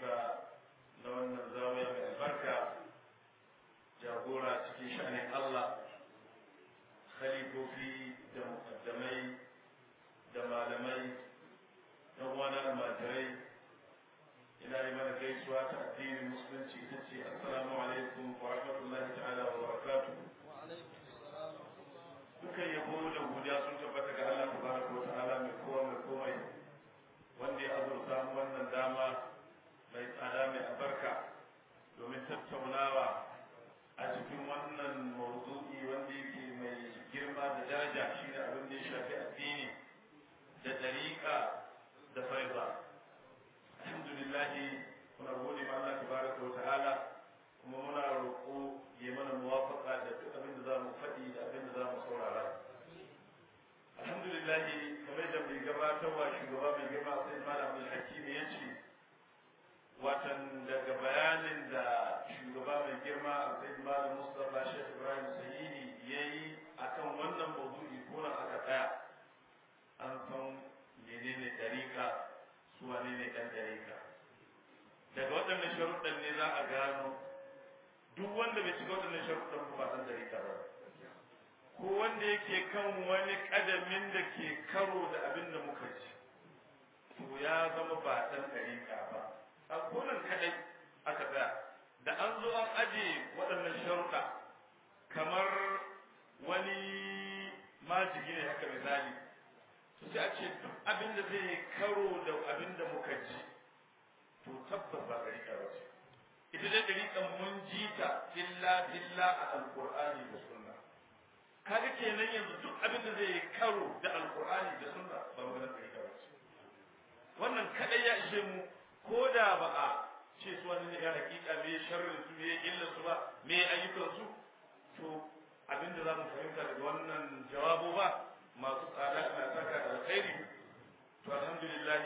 khalifa na wannan zawiya mai albarka jagora cikin sha'anin Allah khalifofi da mukaddamai da malamai da wani almajirai ina yi mana gaisuwa ta addinin musulunci ita ce assalamu alaikum wa rahmatullahi ta'ala wa barakatuh dukan yabo da godiya sun tabbata ga Allah tabaraka wa ta'ala mai kowa mai komai wanda ya azurta mu wannan dama mai tsada mai albarka domin tattaunawa a cikin wannan mawdu'i wanda yake mai girma da daraja shine abin da ya shafi addini da dariƙa da faiza alhamdulillah muna gode ma Allah tabaraka wa ta'ala kuma muna roƙo ya mana muwafaqa da duk abin da za mu faɗi da abin da za mu saurara alhamdulillah kamar da mai gabatarwa shugaba mai girma sai malam abdul hakim ya ce watan daga bayanin da shugaba mai girma sai malam mustapha shekh ibrahim sayyidi ya yi akan wannan mawdu'i ko nan aka tsaya an san menene dariƙa su wane ne ɗan dariƙa daga waɗannan sharuɗan ne za a gano duk wanda bai shiga waɗannan sharuɗan ba ɗan dariƙa ba ko wanda yake kan wani ƙadamin da ke karo da abin da muka ji to ya zama ba ɗan dariƙa ba a konan kaɗai aka tsaya da an zo an aje waɗannan sharuɗa kamar wani majigi ne haka misali to sai a ce duk abin da zai karo da abin da muka ji to tabbas ba ɗariƙa ba ce ita dai ɗariƙan mun ji ta illa illa a alƙur'ani da sunna kaga kenan yanzu duk abin da zai karo da alƙur'ani da sunna ba magana ɗariƙa ba ce wannan kaɗai ya ishe mu ko da ba a ce su wani ya hakika me sharrin su me illar su ba me ayyukan su to abin da za mu fahimta daga wannan jawabo ba masu tsada na saka da alkhairi to alhamdulillah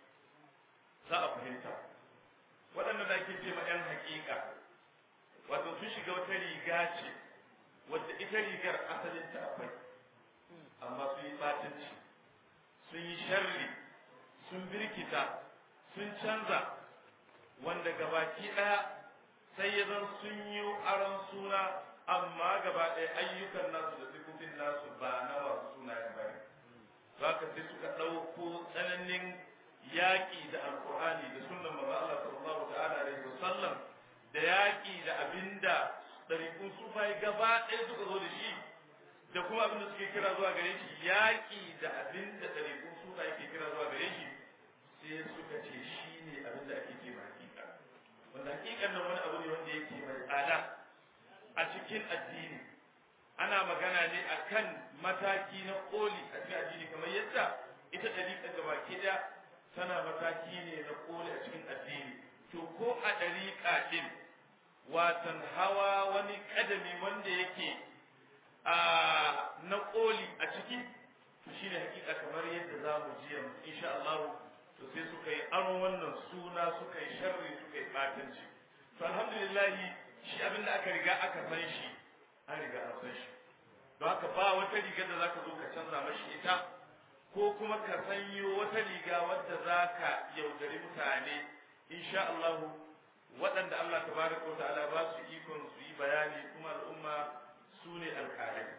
za a fahimta waɗanda da ake ce ma 'yan haƙiƙa wato sun shiga wata riga ce wadda ita rigar asalin ta akwai amma sun yi ɓatanci sun yi sharri sun birkita sun canza wanda gabaki ɗaya sai ya zan sun yi aron suna amma gaba ɗaya ayyukan nasu da sifofin nasu ba na masu sunayen bane za ka sai suka ɗauko tsananin yaƙi da alƙur'ani da sunan manzo Allah sallallahu ta'ala alaihi wasallam da yaƙi da abinda ɗariƙun sufai gaba ɗaya suka zo da shi da kuma abinda suke kira zuwa gare shi yaƙi da abinda ɗariƙun sufai ke kira zuwa gare shi sai suka ce shi ne abinda ake ce ma hakika wanda hakikan nan wani abu ne wanda yake mai tsada a cikin addini ana magana ne akan mataki na koli a cikin addini kamar yadda ita ɗariƙa gaba ke da tana mataki ne na koli a cikin addini to ko a ɗariƙa ɗin watan hawa wani ƙadami wanda yake a na koli a ciki to shine hakika kamar yadda za mu ji yanzu insha Allah to sai suka yi aron wannan suna suka yi sharri suka yi ɓatanci to alhamdulillahi shi abin da aka riga aka san shi an riga an san shi don haka ba wata riga da zaka zo ka canza mashi ita ko kuma ka sanyo wata riga wadda zaka yaudari mutane insha Allah waɗanda Allah tabaraka wa ta'ala ba su ikon su yi bayani kuma al'umma su ne alƙalai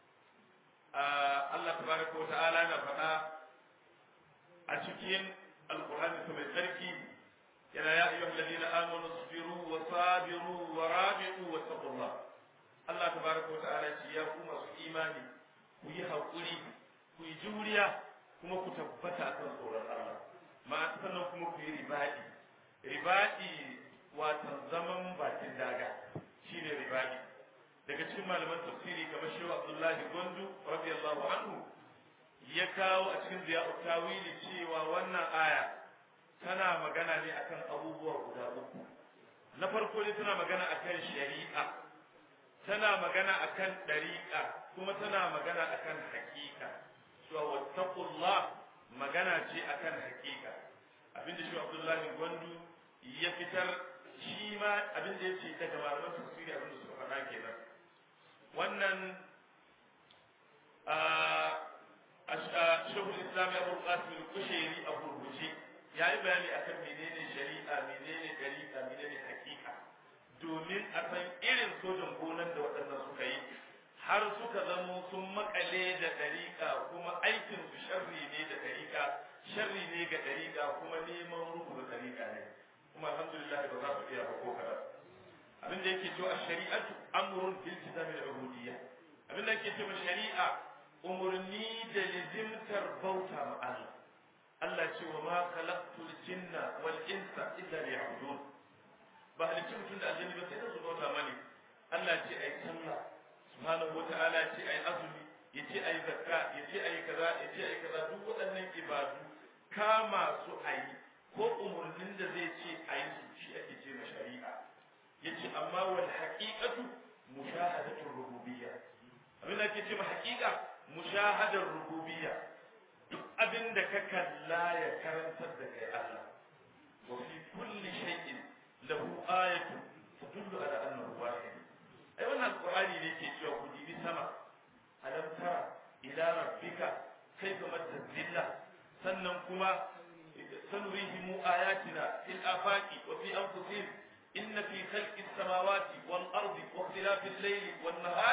Allah tabaraka wa ta'ala na faɗa a cikin alƙur'ani mai tsarki yana ya ayyuhal ladina amanu sabiru wa sabiru wa rabi'u wa taqullah Allah tabaraka wa ta'ala ce ya ku masu imani ku yi haƙuri ku yi juriya kuma ku tabbata akan tsoron Allah ma sannan kuma ku yi ribadi ribadi watan zaman bakin daga shine ribadi daga cikin malaman tafsiri kamar shehu abdullahi gondu radiyallahu anhu ya kawo a cikin ziya'u tawili cewa wannan aya tana magana ne akan abubuwa guda uku na farko ne tana magana akan shari'a tana magana akan ɗariƙa kuma tana magana akan haƙiƙa cewa wattaqullah magana ce akan haƙiƙa abinda shi abdullahi gondu ya fitar shi ma abinda ya ce daga malaman tafsiri abinda suka faɗa kenan wannan shehul islam abu qasim al-kushairi a gurguje ya yi bayani akan menene shari'a menene dariƙa menene hakika domin a san irin sojan gonan da waɗannan suka yi har suka zamo sun makale da dariƙa kuma aikin su sharri ne da dariƙa sharri ne ga dariƙa kuma neman ruhu da dariƙa ne kuma alhamdulillah ba za su iya ba ko kaɗan abin da yake cewa shari'atu amrun fil kitabi al-ubudiyya abin da yake cewa shari'a umurni da lizimtar bauta ma Allah Allah ce wa ma khalaqtul jinna wal insa illa liya'budun ba halicci mutum da aljanni ba sai da su bauta mani Allah ce ai sallah subhanahu wa ta'ala ce ai azumi yace ai zakka yace ai kaza yace ai kaza duk waɗannan ibadu kama su ayi ko umurnin da zai ce ayi su shi ake ce ma shari'a yace amma wal haqiqatu mushahadatu rububiyya abin da ake ce ma haqiqa mushahadar rububiyya duk abin da ka kalla ya karantar da kai Allah wa fi kulli shay'in lahu ayatu tadullu ala annahu wahid ai wannan alqur'ani ne ke cewa ku dibi sama alam tara ila rabbika kayfa madda zilla sannan kuma sanurihim ayatina fil afaqi wa fi anfusihim إن في خلق السماوات والأرض واختلاف الليل والنهار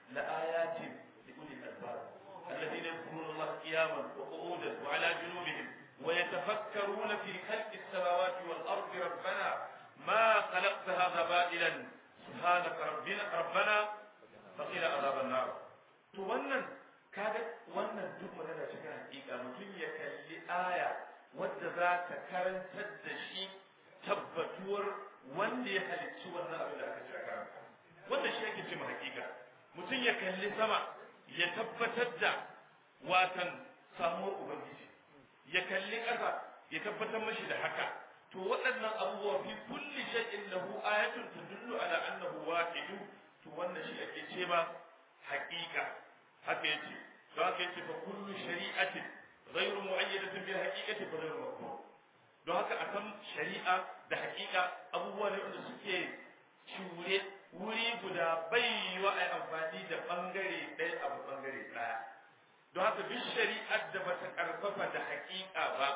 لآيات لأولي الألباب الذين يذكرون الله قياما وقعودا وعلى جنوبهم ويتفكرون في خلق السماوات والأرض ربنا ما خلقت هذا باطلا سبحانك ربنا ربنا فقنا عذاب النار to wannan kaga wannan duk magana cikin hakika mutum ya kalli aya wadda za ta karantar da shi tabbatuwar wanda ya halicci wannan abin da aka ce karanta wannan shi ake ce hakika mutum ya kalli sama ya tabbatar da watan samuwar ubangiji ya kalli ƙasa ya tabbatar mashi da haka to waɗannan abubuwa fi kulli shay'in lahu ayatun tadullu ala annahu wahidu to wannan shi ake ce ma haƙiƙa haka yace to haka yace fa kullu shari'atin ghayru mu'ayyadatin bil haqiqati fa ghayru maqbul don haka a san shari'a da haƙiƙa abubuwa ne wanda suke cure wuri guda bai yiwa a amfani da bangare ɗaya abu bangare ɗaya don haka duk shari'ar da bata karfafa da haƙiƙa ba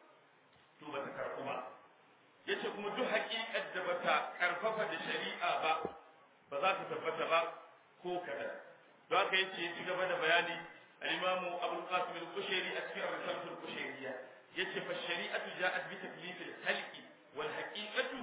to bata karɓu ba yace kuma duk haƙiƙar da bata karfafa da shari'a ba ba za ta tabbata ba ko kaɗan don haka yace ya ci gaba da bayani al-imamu abul qasim al-kushairi a cikin ar-risalah al-kushairiyya yace fa shari'atu ja'at bi taklif al-khalqi wal haqiqatu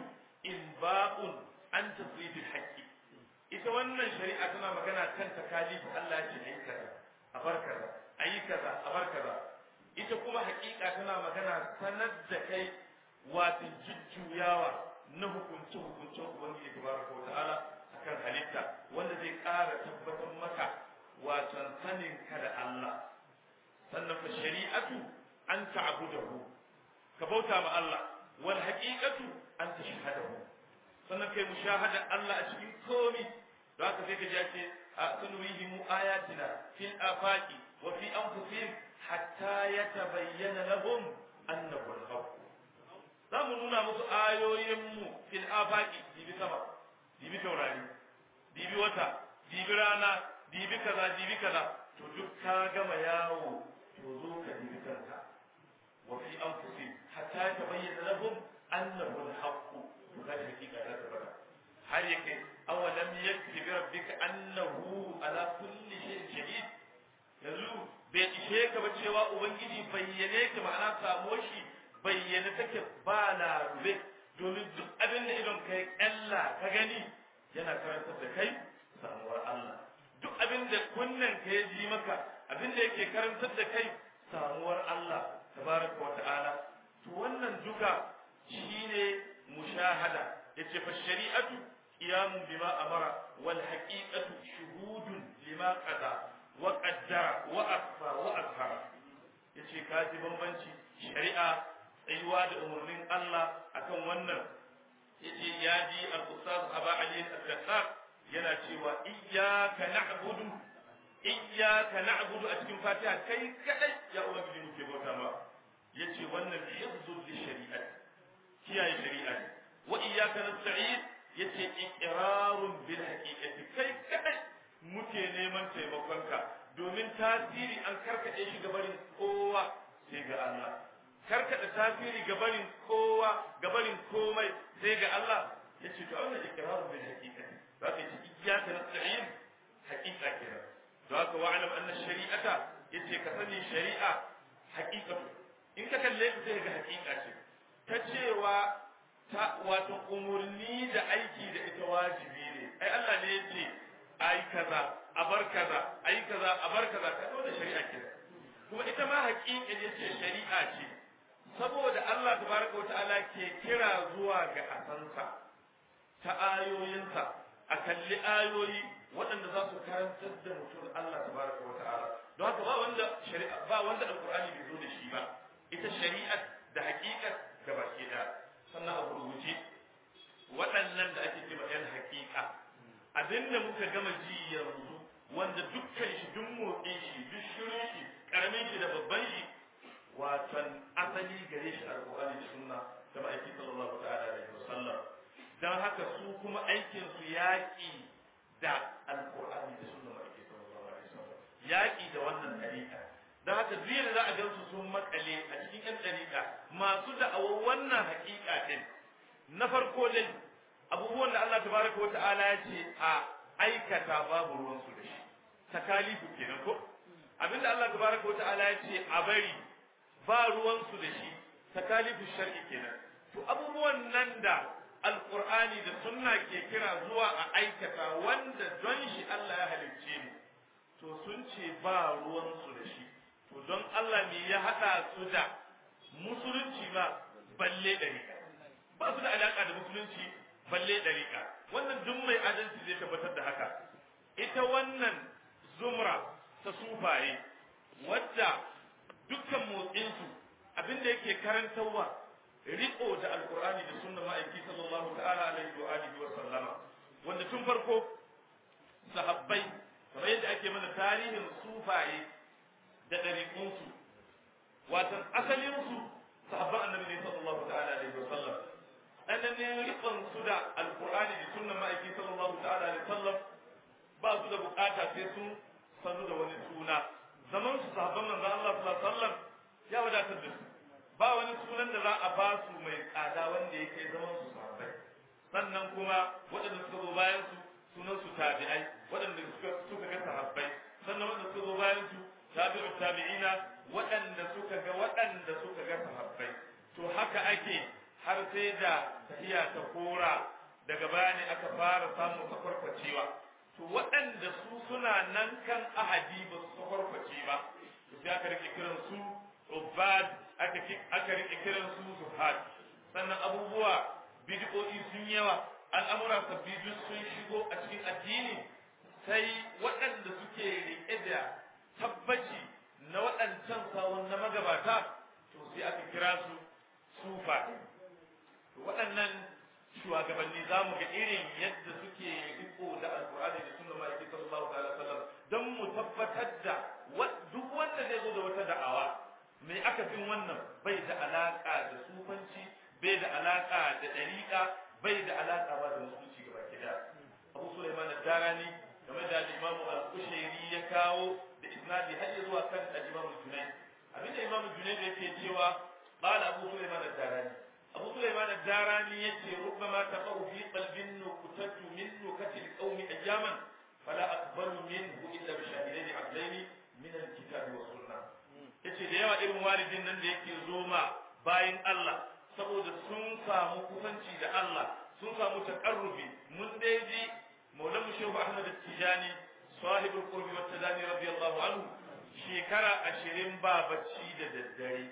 inba'un an tasrif al-haqqi ita wannan shari'a tana magana kan takalif Allah ya ce ayi kaza a bar kaza ayi kaza a bar kaza ita kuma haƙiƙa tana magana sanar da kai wato jujjuyawa na hukunce hukuncen ubangiji tabaraka wa ta'ala akan halitta wanda zai ƙara tabbatar maka wato sanin ka da Allah sannan fa shari'atu an ta'budahu ka bauta ma Allah wal haqiqatu an tashhadahu sannan kai mushahada Allah a cikin komi don haka sai ka ji ake sanurihim ayatina fil afaqi wa fi anfusihim hatta yatabayyana lahum annahu al-haqq zamu nuna musu ayoyin mu fil afaqi dibi sama dibi taurari dibi wata dibi rana dibi kaza dibi kaza to duk ka gama yawo to zo ka dibi kanka وفي أنفسهم حتى يتبين لهم أنه الحق وهذه حقيقة لا تبقى هل يكن أولم يكفي بربك أنه على كل شيء شهيد yanzu bai ishe ka ba cewa ubangiji bayyane ka ma'ana samo shi bayyane take ba na rube domin duk abin da idon kai ƙalla ka gani yana karantar da kai samuwar Allah duk abin da kunnen ka ya ji maka abin da yake karantar da kai samuwar Allah tabaraka wa ta'ala to wannan duka shine mushahada yace fa shari'atu qiyamun bima amara wal haqiqatu shuhudun lima qada wa qaddara wa akfa wa azhara yace ka ji bambanci shari'a tsayuwa da umarnin Allah akan wannan yace ya ji al-ustaz Aba Ali al-Qassar yana cewa iyyaka na'budu iyyaka na'budu a cikin Fatiha kai kadai ya ubangiji muke bauta ma yace wannan hifzu li shari'at kiyaye shari'a wa iyyaka nasta'in yace iqrarun bil haqiqati kai kadai muke neman taimakonka domin tasiri an karkade shi gabarin kowa sai ga Allah karkada tasiri gabarin kowa gabarin komai sai ga Allah yace to wannan ikraru bil haqiqati zaka ce iyyaka nasta'in haqiqa kenan to haka wa'lam anna shari'ata yace ka sani shari'a haqiqatu in ka kalle ta sai ga haqiqa ce ta cewa ta wato umurni da aiki da ita wajibi ne ai Allah ne yace ai kaza a bar kaza ai kaza a bar kaza ka da shari'a kenan kuma ita ma haqiqa yace shari'a ce saboda Allah tabaraka wa ta'ala ke kira zuwa ga asansa ta ayoyinsa a kalli ayoyi waɗanda za su karantar da mutum Allah tabaraka wa ta'ala don haka ba wanda shari'a ba wanda alqur'ani bai zo da shi ba ita shari'a da haƙiƙat da baki da sannan a rubuce waɗannan da ake cewa yan haƙiƙa abinda muka gama ji yanzu wanda dukkan shi duk motsin shi duk shirin shi karamin shi da babban shi watan asali gare shi alqur'ani da sunna da ma'aiki sallallahu ta'ala alaihi wasallam dan haka su kuma aikin su yaƙi da alqur'ani da sunna ma'aiki sallallahu alaihi wasallam yaƙi da wannan dariƙa dan haka duk da za a ga su sun makale a cikin yan dariƙa masu da'awar wannan haƙiƙa din na farko dai abubuwan da Allah tabaraka wa ta'ala ya ce a aikata babu ruwan su da shi takalifu kenan ko abinda Allah tabaraka wa ta'ala ya ce a bari ba ruwansu da shi takalifu shar'i kenan to abubuwan nan da alqur'ani da sunna ke kira zuwa a aikata wanda don shi Allah ya halicce ni to sun ce ba ruwansu da shi to don Allah me ya hada su da musulunci ba balle dariƙa ba su da alaka da musulunci balle dariƙa wannan duk mai adalci zai tabbatar da haka ita wannan zumra ta sufaye wadda dukkan motsinsu abinda yake karantarwa riko da alkur'ani da sunna ma'aiki sallallahu ta'ala alaihi wa alihi wa sallama wanda tun farko sahabbai kamar yadda ake mana tarihin sufaye da ɗariƙunsu watan asalinsu sahabban annabi ne sallallahu ta'ala alaihi wa sallam ɗananin riƙon su da alkur'ani da sunna ma'aiki sallallahu ta'ala alaihi wa sallam ba su da bukata sai sun sanu da wani suna zaman su sahabban manzo Allah sallallahu alaihi wasallam ya wadatar da su ba wani sunan da za a ba su mai tsada wanda ya kai zaman su sahabbai sannan kuma waɗanda suka zo bayan su sunan su tabi'ai waɗanda suka suka ga sahabbai sannan waɗanda suka zo bayan su tabi'u tabi'ina waɗanda suka ga waɗanda suka ga sahabbai to haka ake har sai da tahiya ta kora daga bayani aka fara samun sakwarkwacewa to waɗanda su suna nan kan ahadi ba su sakwarkwace ba to sai aka rike kiran su ubad aka aka rike kiran su zuhad sannan abubuwa bid'o'i sun yawa al'amura sabbi duk sun shigo a cikin addini sai waɗanda suke rike da tabbaci na waɗancan sawun na magabata to sai aka kira su sufa to waɗannan shugabanni za mu ga irin yadda suke riko da alkur'ani da sunna ma'aiki sallallahu alaihi wasallam don mu tabbatar da duk wanda zai zo da wata da'awa mai aka fin wannan bai da alaka da sufanci bai da alaka da dariƙa bai da alaka ba da musulunci gaba ɗaya abu sulaiman ad-darani game da al-imam al-kushairi ya kawo da isnadi har ya zuwa kan al-imam al-junayd abinda imam al-junayd yake cewa qala abu sulaiman ad-darani abu sulaiman ad-darani yace rubbama taqau fi qalbin nukutatu min nukatil qaumi ayyaman fala aqbalu minhu illa bi shahidain adlain min al-kitab wa sunnah yace da yawa irin walidin nan da yake zoma bayin Allah saboda sun samu kusanci da Allah sun samu taqarrubi mun dai ji maulan shehu Ahmad Tijani sahibul qurbi wa tadani radiyallahu anhu shekara ashirin ba bacci da daddare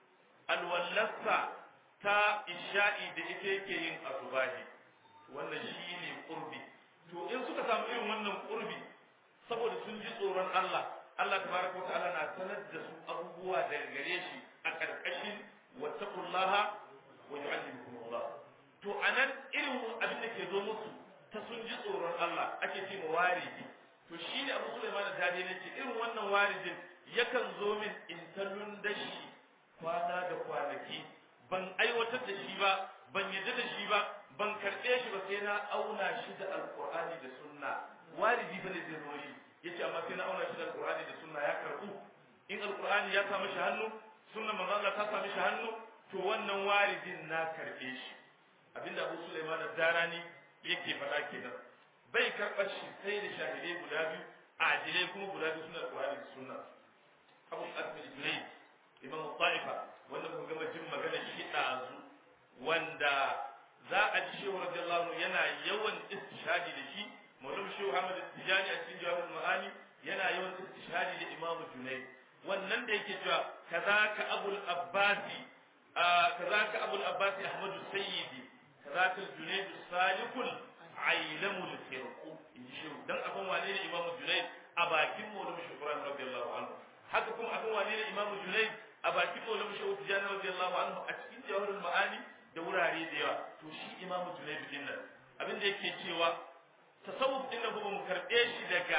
alwallasa ta isha'i da ita yake yin asubahi wannan shine qurbi to in suka samu irin wannan qurbi saboda sun ji tsoron Allah Allah tabaraka wa ta'ala na sanar da su abubuwa daga gare shi a karkashin wattaqullaha wa yu'allimukum Allah to anan irin abin da ke zo musu ta sun ji tsoron Allah ake ce ma waridi to shine Abu Sulaiman da dade nake irin wannan waridin yakan zo min in tallun dashi kwana da kwanaki ban aiwatar da shi ba ban yadda da shi ba ban karɓe shi ba sai na auna shi da alqur'ani da sunna waridi fa ne zai zo shi yace amma sai na auna shi da alqur'ani da sunna ya karbu in alqur'ani ya samu shi hannu sunnan manzo Allah ta sami shi hannu to wannan waridin na karbe shi abinda Abu Sulaiman ad-Darani yake faɗa kenan bai karɓar shi sai da shahidai guda biyu adilai kuma guda biyu suna Qur'ani da sunna Abu Qasim al-Junayd Imam Ta'ifa wanda muka gama jin magana shi ɗazu wanda za a ji Shehu radiyallahu anhu yana yawan istishhadi da shi Maulana Shehu Ahmad Tijani a cikin Jawahirul Ma'ani yana yawan istishhadi da Imam Junayd wannan da yake cewa kazaka Abul Abbasi kazaka Abul Abbasi Ahmadu Sayyidi kazaka Junayd Salikul Ailamul Firqu in ji Shehu dan abin wane ne Imam Junayd a bakin Maulana Shehu Ibrahim radiyallahu anhu haka kuma abin wane ne Imam Junayd a bakin Maulana Shehu Tijani radiyallahu anhu a cikin Jawahirul Ma'ani da wurare da yawa to shi Imam Junayd din nan abin da yake cewa tasawuf din nan ba mu karbe shi daga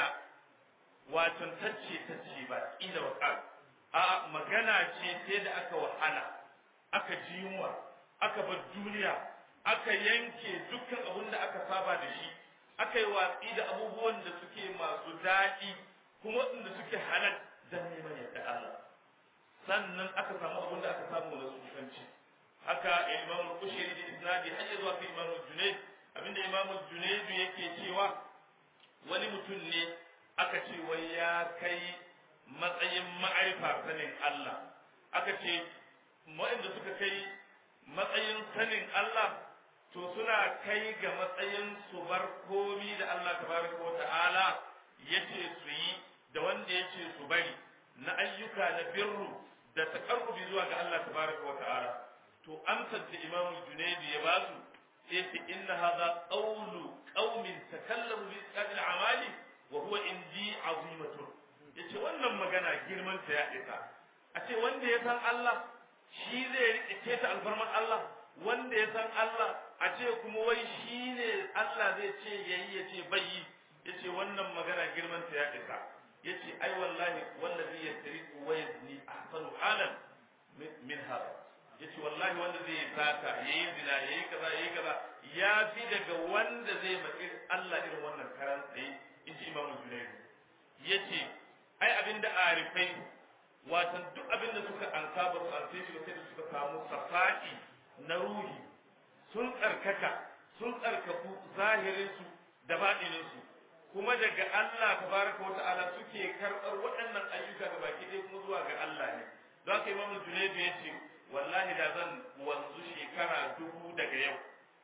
wato tacce tacce ba ila wa a magana ce sai da aka wahala aka ji yunwa aka bar duniya aka yanke dukkan abin da aka saba da shi aka yi watsi da abubuwan da suke masu daɗi kuma waɗanda suke halal don neman yadda Allah sannan aka samu abin da aka samu na sufanci haka imam kushiri da isnadi har ya zuwa ga imam junayd abinda imam junayd yake cewa wani mutum ne aka ce wai ya kai matsayin ma'arifa sanin Allah aka ce waɗanda suka kai matsayin sanin Allah to suna kai ga matsayin su bar komi da Allah tabaraka wa ta'ala yace su yi da wanda yace su bari na ayyuka na birru da takarrubi zuwa ga Allah tabaraka wa ta'ala to amsar da Imam Junaydi ya basu sai ce inna hadha qawlu qaumin takallamu bi isqatil amali wa huwa indi azimatun yace wannan magana girman ta ya isa a ce wanda ya san Allah shi zai rike ta alfarman Allah wanda ya san Allah a ce kuma wai shi ne Allah zai ce yayi ya ce bai yi yace wannan magana girman ta ya isa yace ai wallahi wallazi yasriqu wa yazni ahsanu halan min hada yace wallahi wanda zai yi sata yayi zina yayi kaza yayi kaza ya fi daga wanda zai maki Allah irin wannan karan tsaye in ji Imam Junayd yace ai abinda arifai watan duk abinda suka ansa ba su ansa shi sai da suka samu safai na ruhi sun tsarkaka sun tsarkaku zahirin su da baɗinin su kuma daga Allah tabaraka wa ta'ala suke karɓar waɗannan ayyuka ga baki ɗaya kuma zuwa ga Allah ne don haka Imam Junayd ya ce wallahi da zan wanzu shekara dubu daga yau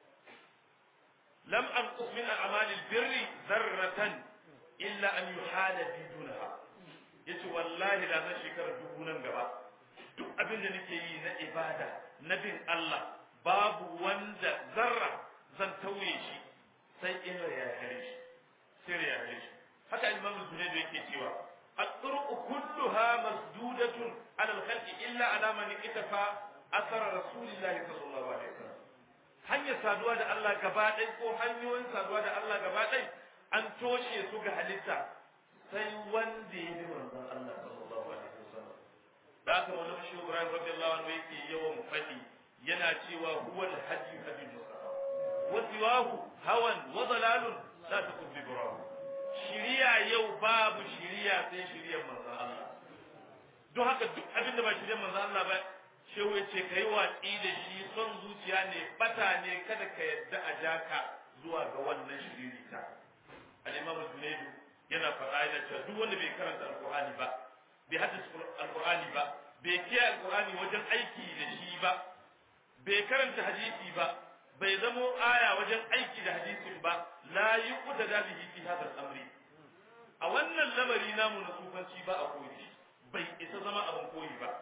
lam an min a'mali birri zarratan illa an yuhala bi dunaha yace wallahi da zan shekara dubu nan gaba duk abin da nake yi na ibada na bin Allah babu wanda zarra zan tauye shi sai in ya hare shi sai ya hare shi haka Imam Zunayd yake cewa الطرق كلها مسدودة على الخلق إلا على من اتفى أثر رسول الله صلى الله عليه وسلم hanyar saduwa da Allah gaba ɗai ko hanyoyin saduwa da Allah gaba ɗai an toshe su ga halitta sai wanda ya bi manzon Allah sallallahu alaihi wasallam da aka wani shi Ibrahim radiyallahu anhu yake yawan faɗi yana cewa huwa al-hajji hadi mustafa wa siwahu hawan wa dalalun la takun bi shiriya yau babu shiriya sai shiriyar manzon Allah don haka duk abin da ba shiriyar manzon Allah ba shehu ya ce kai watsi da shi son zuciya ne bata ne kada ka yadda a jaka zuwa ga wannan shiririta al-imam Junaidu yana faɗa yana cewa duk wanda bai karanta alqur'ani ba bai haddace alqur'ani ba bai kiyaye alqur'ani wajen aiki da shi ba bai karanta hadisi ba bai zamo aya wajen aiki da hadisin ba la yuqda da bihi fi hada al-amri a wannan lamari namu na tsufanci ba a koyi bai isa zama abin koyi ba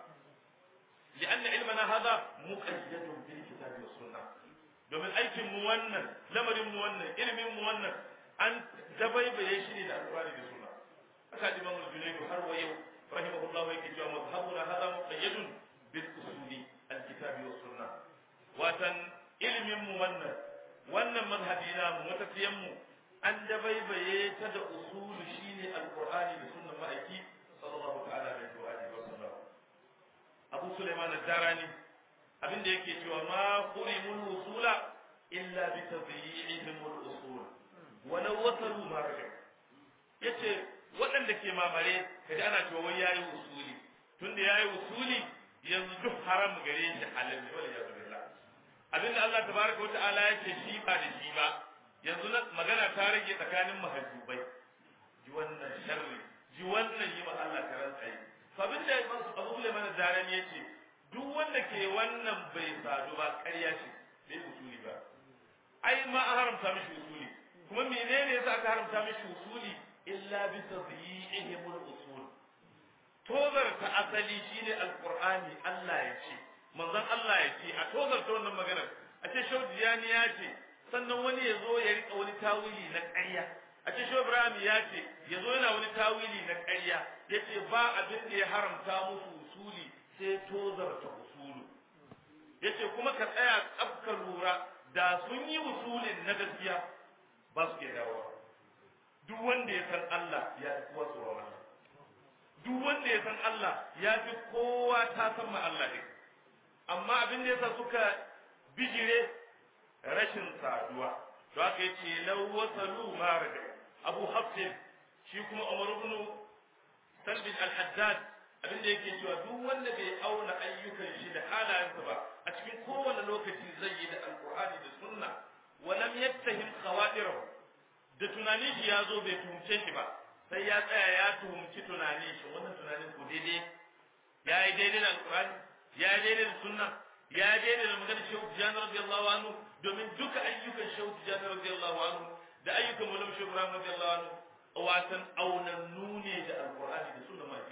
لأن علمنا هذا مقيد بالكتاب والسنة domin aikin mu wannan lamarin mu wannan ilimin mu wannan an dabaibaye shi ne da alƙur'ani da sunna haka imam al-junaydu har wa yau rahimahullah yake cewa mazhabuna hada muqayyadun bil usuli al-kitabi was sunna watan ilimin mu wannan wannan mazhabi na mu matafiyan mu an dabaibaye ta da usulu shine alqur'ani da sunnan ma'aiki sallallahu ta'ala alaihi wa alihi wa sallam abu sulaiman ad-darani abinda yake cewa ma qurimul usula illa bi tadyi'ihim al-usul walau wasalu ma yace waɗanda ke mamare kaji ana cewa wai yayi usuli tunda yayi usuli yanzu duk haram gare shi halal ne wala yazu billah abinda Allah tabaraka wa ta'ala yake shi ba da shi ba yanzu na magana ta rage tsakanin mahajjubai ji wannan sharri ji wannan yi ma Allah karan tsaye to abinda Abu Sulaiman Darani yace duk wanda ke wannan bai sadu ba ƙarya ce bai usuli ba ai ma an haramta mishi usuli kuma menene yasa aka haramta mishi usuli illa bi tadyi'ihim al-usul tozar ta asali shine alqur'ani Allah ya ce manzon Allah ya ce a tozar ta wannan magana a ce shaudiyani ya ce sannan wani ya zo ya rika wani tawili na ƙarya a ce shau Ibrahim ya ce ya zo yana wani tawili na ƙarya ya ce ba abin da ya haramta musu usuli sai tozar ta usulu ya ce kuma ka tsaya tsabka lura da sun yi usulin na gaskiya ba su ke dawowa duk wanda ya san Allah ya fi kowa tsoron Allah duk wanda ya san Allah ya fi kowa ta san ma Allah ne amma abin da yasa suka bijire rashin saduwa to aka yi ce lau wasalu marada abu hafsin shi kuma umar ibn salbin al-haddad abin da yake cewa duk wanda bai auna ayyukan shi da halayensa ba a cikin kowane lokaci zai yi da alqur'ani da sunna wa lam yattahim khawatirahu da tunanin shi ya zo bai tuhumce shi ba sai ya tsaya ya tuhumci tunanin shi wannan tunanin ko daidai ya yi daidai da alqur'ani ya yi daidai da sunna ya yi daidai da maganar shehu tijjani radiyallahu anhu domin duka ayyukan shehu tijjani radiyallahu anhu da ayyukan mulam shehu ibrahim radiyallahu anhu watan aunannu ne da alqur'ani da sunna ma ke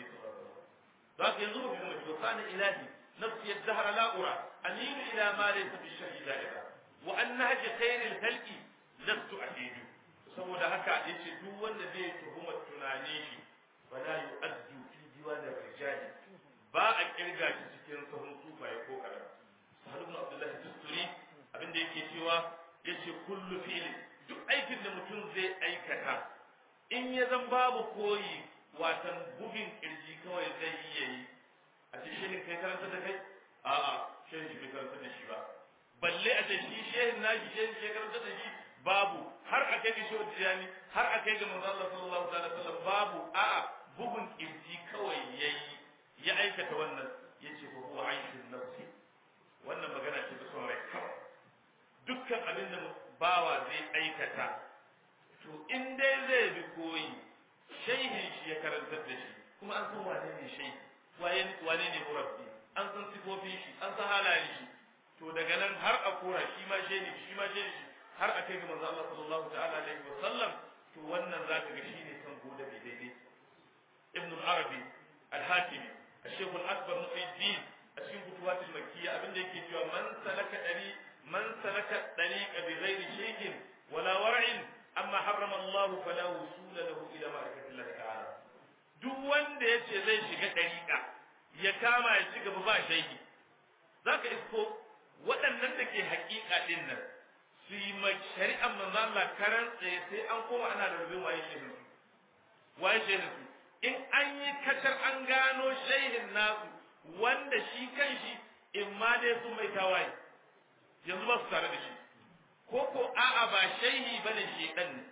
ذاك ينظر في المجد كان إلهي نفسي الدهر لا أرى أميل إلى ما ليس بالشر دائرة وأن نهج خير الخلق لست أحيد saboda haka ya ce duk wanda zai tuhuma tunane shi ba la yu'addu fi diwanin rijali ba a kirga shi cikin sahun sufaye ko karam sahal ibn abdullah tusturi abinda yake cewa yace kullu fi'li duk aikin da mutum zai aikata in ya zan babu koyi watan bugun kirji kawai zai iya yi a ce shehin kai karanta da kai a'a shehin shi bai karanta da shi ba balle a ce shi shehin nashi shehin shi karanta da shi babu har a kai ga shehu tijani har a kai ga manzo Allah sallallahu alaihi wasallam babu a'a bugun kirji kawai yayi ya aikata wannan yace fa huwa aishun nafsi wannan magana ce ta son rai kawai dukkan abin da bawa zai aikata to in dai zai bi koyi shaihin shi ya karantar da shi kuma an san wane ne shaihi wane ne murabbi an san sifofin shi an san halayen shi to daga nan har a kora shi ma shaihi shi ma shaihi shi har a kai ga manzo Allah sallallahu ta'ala alaihi wa sallam to wannan zaka ga shine kan gode bai daidai ibn al-arabi al-hakimi الشيخ الأكبر محي الدين أشين فتوات المكية أبن ديك يجوا من سلك طريق من سلك الطريق بغير شيخ ولا ورع أما حرم الله فلا وصول له إلى معرفة الله تعالى duk wanda ya ce zai shiga ɗariƙa ya kama ya ci gaba ba shaiki za ka isko waɗannan da ke haƙiƙa ɗin nan su yi ma shari'ar manzo Allah karan tsaye sai an koma ana da rubin waye shehin su waye shehin su in an yi kacar an gano shehin nasu wanda shi kan shi in ma dai sun mai tawaye yanzu ba su tare da shi ko ko a'a ba shehi bane shedan ne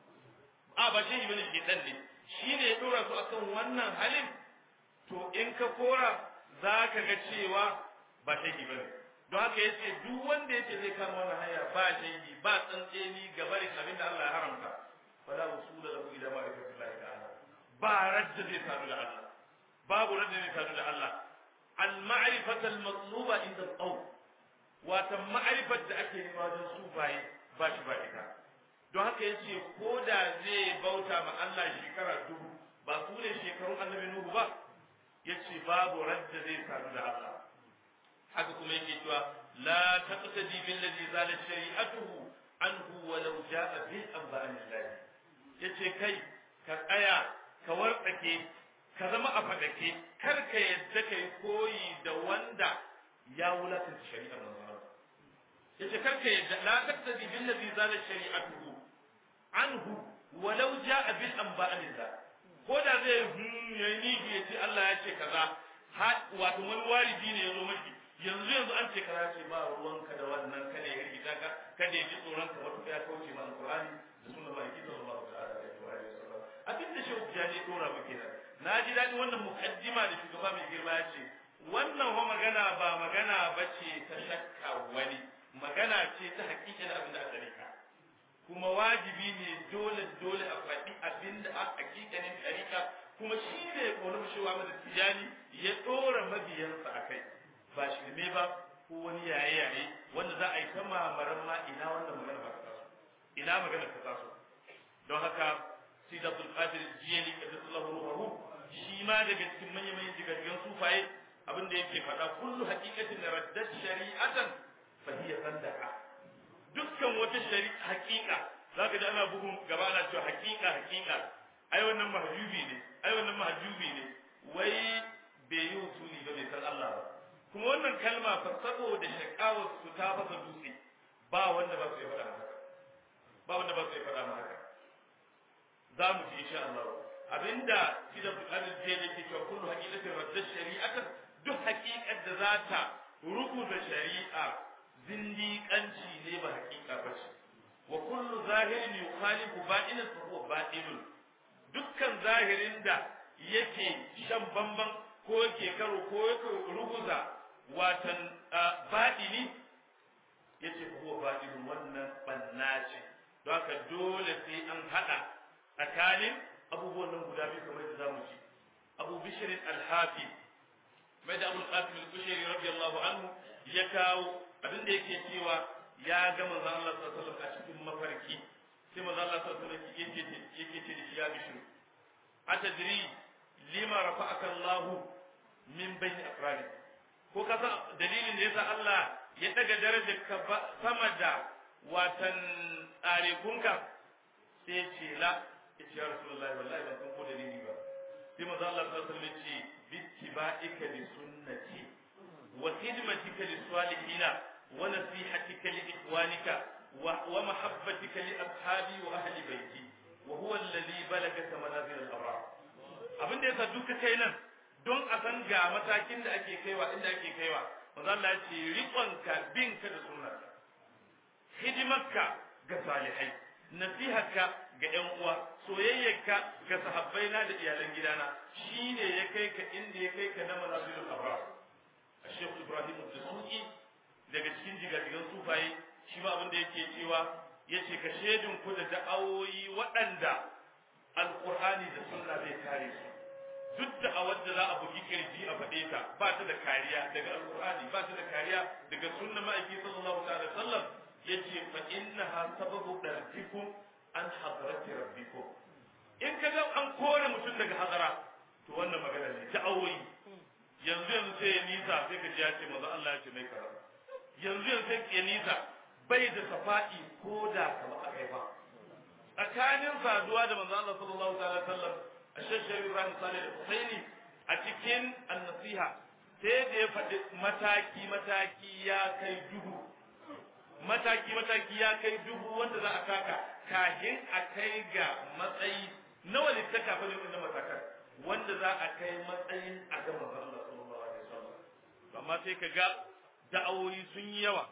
a ba shehi bane shedan ne shi ne ya dora su akan wannan halin to in ka kora za ka ga cewa ba shehi bane don haka yace duk wanda yace zai kama wannan hanya ba shehi ba tsantseni ga barin abin da Allah ya haramta fala usula lahu ila ma'rifatillahi ta'ala ba radda zai sadu da Allah babu radda zai sadu da Allah al ma'rifatu al matluba inda al wata ma'arifar da ake nema wajen sufaye ba shi ba ita don haka ya ce ko da zai bauta ma Allah shekara dubu ba su ne shekarun annabi Nuhu ba ya ce babu radda zai sadu da Allah haka kuma yake cewa la taqtadi bil ladhi zala shari'atuhu anhu wa law ja'a bil anba'illah yace kai ka tsaya ka wartsake ka zama a fadake kar ka yadda kai koyi da wanda ya wulakanta shari'ar manzon yace karka yadda la taktadi bil ladhi zala shari'atuhu anhu walau jaa bil anba'illah ko da zai yayi niji yace Allah ya ce kaza wato wani walidi ne yazo maki yanzu yanzu an ce kaza ce ba ruwanka da wannan kada ya rigita ka kada ya ji tsoron ka wato ya kauce ma alqur'ani da sunnar maliki sallallahu ta'ala alaihi wa sallam abin da shehu jani dora muke nan na ji dadi wannan mukaddima da shugaba mai girma ya ce wannan ho magana ba magana bace ta shakka wani magana ce ta hakikanin abin da aka rika kuma wajibi ne dole dole a faɗi abin da a hakikanin ɗarika kuma shi ne wani shewa mada tijani ya ɗora mabiyansa a kai ba shirme ba ko wani yaye yaye wanda za a yi ta mamaran ma ina wannan magana ba ta taso ina magana ta taso don haka sida abdul qadir jiyani kadallahu ruhu shi ma daga cikin manyan manyan jigajigan sufaye abin da yake faɗa kullu haqiqatin raddat shari'atan fa hiya sandaqa dukkan wata shari'a haqiqa zaka ji ana bugun gaba ana cewa haqiqa haqiqa ai wannan mahjubi ne ai wannan mahjubi ne wai bai yi usuli ba bai san Allah ba kuma wannan kalma fa saboda shakawar su ta fasa dutse ba wanda ba su yi faɗa haka ba wanda ba su yi faɗa haka za mu ji insha Allah abinda kidan bukatar je ne ke cewa kullu haqiqatin radda shari'atan duk haqiqar da za ta rubuta shari'a zindiƙanci ne ba haqiqa ba ce wa kullu zahirin yukhalifu ba'inan fa huwa ba'ilun dukkan zahirin da yake shan bamban ko yake karo ko yake ruguza watan ba'ini yace fa huwa ba'ilun wannan banna ce don haka dole sai an hada tsakanin abubuwan nan guda biyu kamar da zamu ci abu bishr al-hafi mai da abul qasim al-kushairi radiyallahu anhu ya kawo abin da yake cewa ya ga manzon Allah sallallahu alaihi wasallam a cikin mafarki sai manzon Allah sallallahu alaihi wasallam yake yake ce da shi ya bishr atadri lima rafa'aka Allah min bayni aqrani ko ka san dalilin da yasa Allah ya daga darajar ka sama da watan tsarekunka sai ce la yace ya rasulullahi wallahi ban san ko dalili ba sai manzo Allah sallallahu alaihi wasallam ce bittiba'ika li sunnati wa khidmatika li salihina wa nasihatika li ikhwanika wa mahabbatika li ashabi wa ahli baiti wa huwa alladhi balagaka manazil al-abrar abin da yasa duka kai nan don a san ga matakin da ake kaiwa inda ake kaiwa manzo Allah ya ce riƙonka binka da sunnarka hidimarka ga salihai nasiharka ga ƴan uwa soyayyarka ga sahabbai na da iyalan gidana shine ya kai ka inda ya kai ka na manazilul abrar Sheikh Ibrahim Dasuki daga cikin jigajigan sufaye shi ma abin da yake cewa yace ka shedin ku da da'awoyi waɗanda alqur'ani da sunna zai kare su duk da a wadda za a bugi kirji a faɗe ta ba ta da kariya daga alqur'ani ba ta da kariya daga sunna ma'aiki sallallahu alaihi wasallam yace fa innaha sababu darjikum an hadrati rabbikum in ka ga an kore mutum daga hadara to wannan magana ne ta awoyi yanzu yanzu sai ya nisa sai ka ji ya ce manzo Allah ya ce mai kaza yanzu yanzu sai ya nisa bai da safa'i ko da kama akai ba tsakanin saduwa da manzo Allah sallallahu alaihi wasallam ashashar Ibrahim Salih al-Husaini a cikin an-nasiha sai da ya faɗi mataki mataki ya kai dubu mataki mataki ya kai dubu wanda za a taka kahin a kai ga matsayi nawa ne ta kafa ne matakan wanda za a kai matsayin a ga manzon Allah sallallahu alaihi wasallam amma sai ka ga da'awoyi sun yi yawa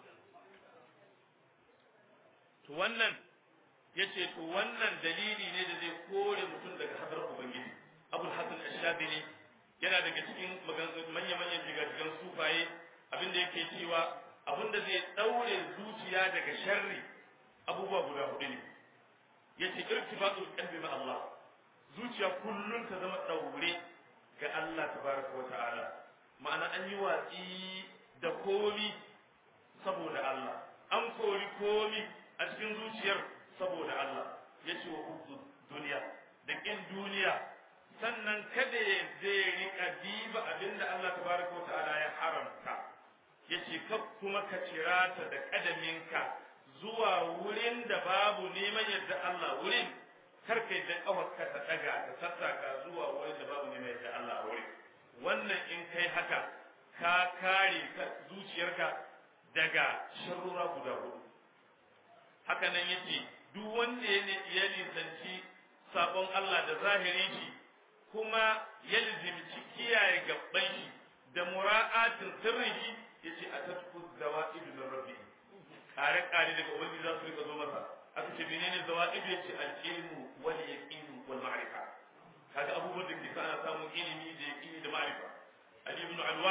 to wannan yace to wannan dalili ne da zai kore mutum daga hadar ubangiji abul hasan ash-shabili yana daga cikin manya-manyan jigajigan sufaye abinda yake cewa abinda zai daure zuciya daga sharri abubuwa guda hudu ne yace irtibatul qalbi ma Allah zuciya kullun ta zama daure ga Allah tabaraka wa ta'ala ma'ana an yi watsi da komi saboda Allah an kori komi a cikin zuciyar saboda Allah yace wa hubbu duniya da kin duniya sannan kada ya zai rika diba abinda Allah tabaraka wa ta'ala ya haramta yace kar kuma ka cirata da kadaminka zuwa wurin da babu neman yadda Allah wurin kar kai da kawarka ta daga ta sassaka zuwa wurin da babu neman yadda Allah a wurin wannan in kai haka ka kare zuciyarka daga sharrura guda hudu haka nan yace duk wanda ya nisanci sabon Allah da zahirin shi kuma ya lizimci kiyaye gabban shi da mura'atin sirrin shi yace atatku zawaidu min rabbi kare kare daga ubangiji za su rika zo masa aka ce menene zawaidu yace al-ilmu wal yaqin wal ma'rifa kaga abubuwan da ke sa ana samun ilimi da yaqini da ma'rifa ali ibn alwan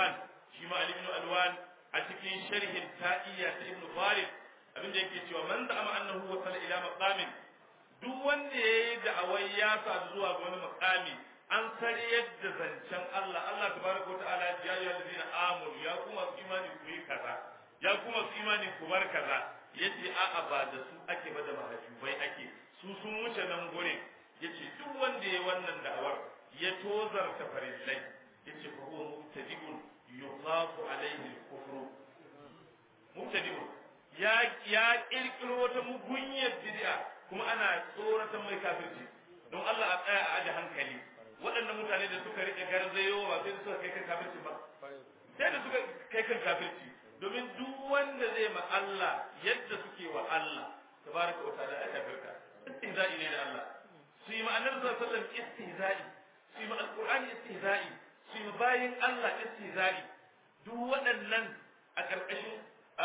shi ma Ali ibn Alwan a cikin sharhin ta'iyya ta Ibn Farid abinda yake cewa man za'ama annahu wasala ila maqamin duk wanda yayi da'awai ya sa zuwa ga wani maqami an sare yadda zancen Allah Allah tabaraka wa ta'ala ya yi allazina amanu ya kuma su imani ku yi kaza ya kuma su imani ku bar kaza yace a'a ba da su ake ba da mahajubai ake su sun wuce nan gurin yace duk wanda yayi wannan da'awar ya tozarta farillai yace fa huwa mubtadi'un yukhafu alaihi al-kufru mubtadi'un ya ya kirkiro wata mugunyar bid'a kuma ana tsoratan mai kafirci don Allah a tsaya a aje hankali waɗannan mutane da suka rike garzayo ba sai da suka kai kan kafirci ba sai da suka kai kan kafirci domin duk wanda zai ma Allah yadda suke wa Allah tabaraka wa ta'ala aka firka istihza'i ne da Allah su yi ma annabi sallallahu alaihi wasallam istihza'i su yi ma alqur'ani istihza'i su yi bayin Allah istihza'i duk waɗannan a ƙarƙashin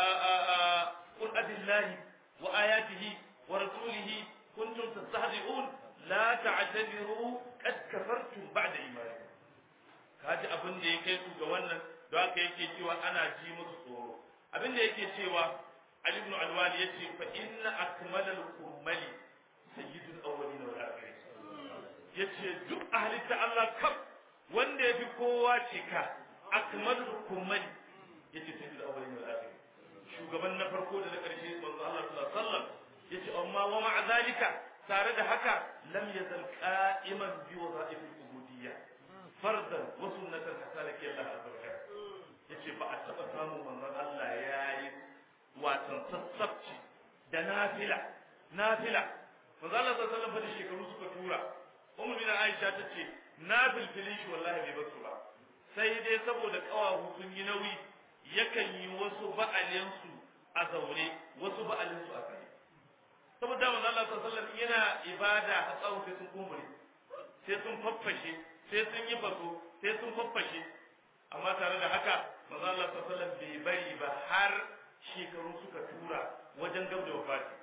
قل أبي الله وآياته ورسوله كنتم تستهزئون لا تعتذروا قد كفرتم بعد إيمانكم kaji abin da ya kai su ga wannan da haka yake cewa ana ji musu tsoro abin da yake cewa Ali ibn Alwali yace fa inna akmalal kummali sayyidul awwalin wal akhirin yace duk ahli ta Allah kaf wanda yafi kowa cika akmalul kummali yace sayyidul awwalin wal akhirin shugaban na farko da na ƙarshe manzo Allah sallallahu alaihi wasallam yace amma wa ma'a zalika tare da haka lam yazal qa'iman bi wadha'if al-ubudiyya fardan wa sunnatan hatta laki Allah azza wa yace ba a taba samun manzo Allah yayi watan sassabci da nafila nafila manzo Allah sallallahu alaihi wasallam shekaru suka tura ummu bin Aisha tace nafil filin shi wallahi bai basu ba sai dai saboda kawahu sun yi nauyi yakan yi wasu ba'alinsu a zaune wasu ba'alinsu a kai saboda manzo Allah sallallahu alaihi wasallam yana ibada a tsawon sai sun kumure sai sun faffashe sai sun yi faso sai sun faffashe amma tare da haka manzo Allah sallallahu alaihi wasallam bai bari ba har shekaru suka tura wajen gab da wafati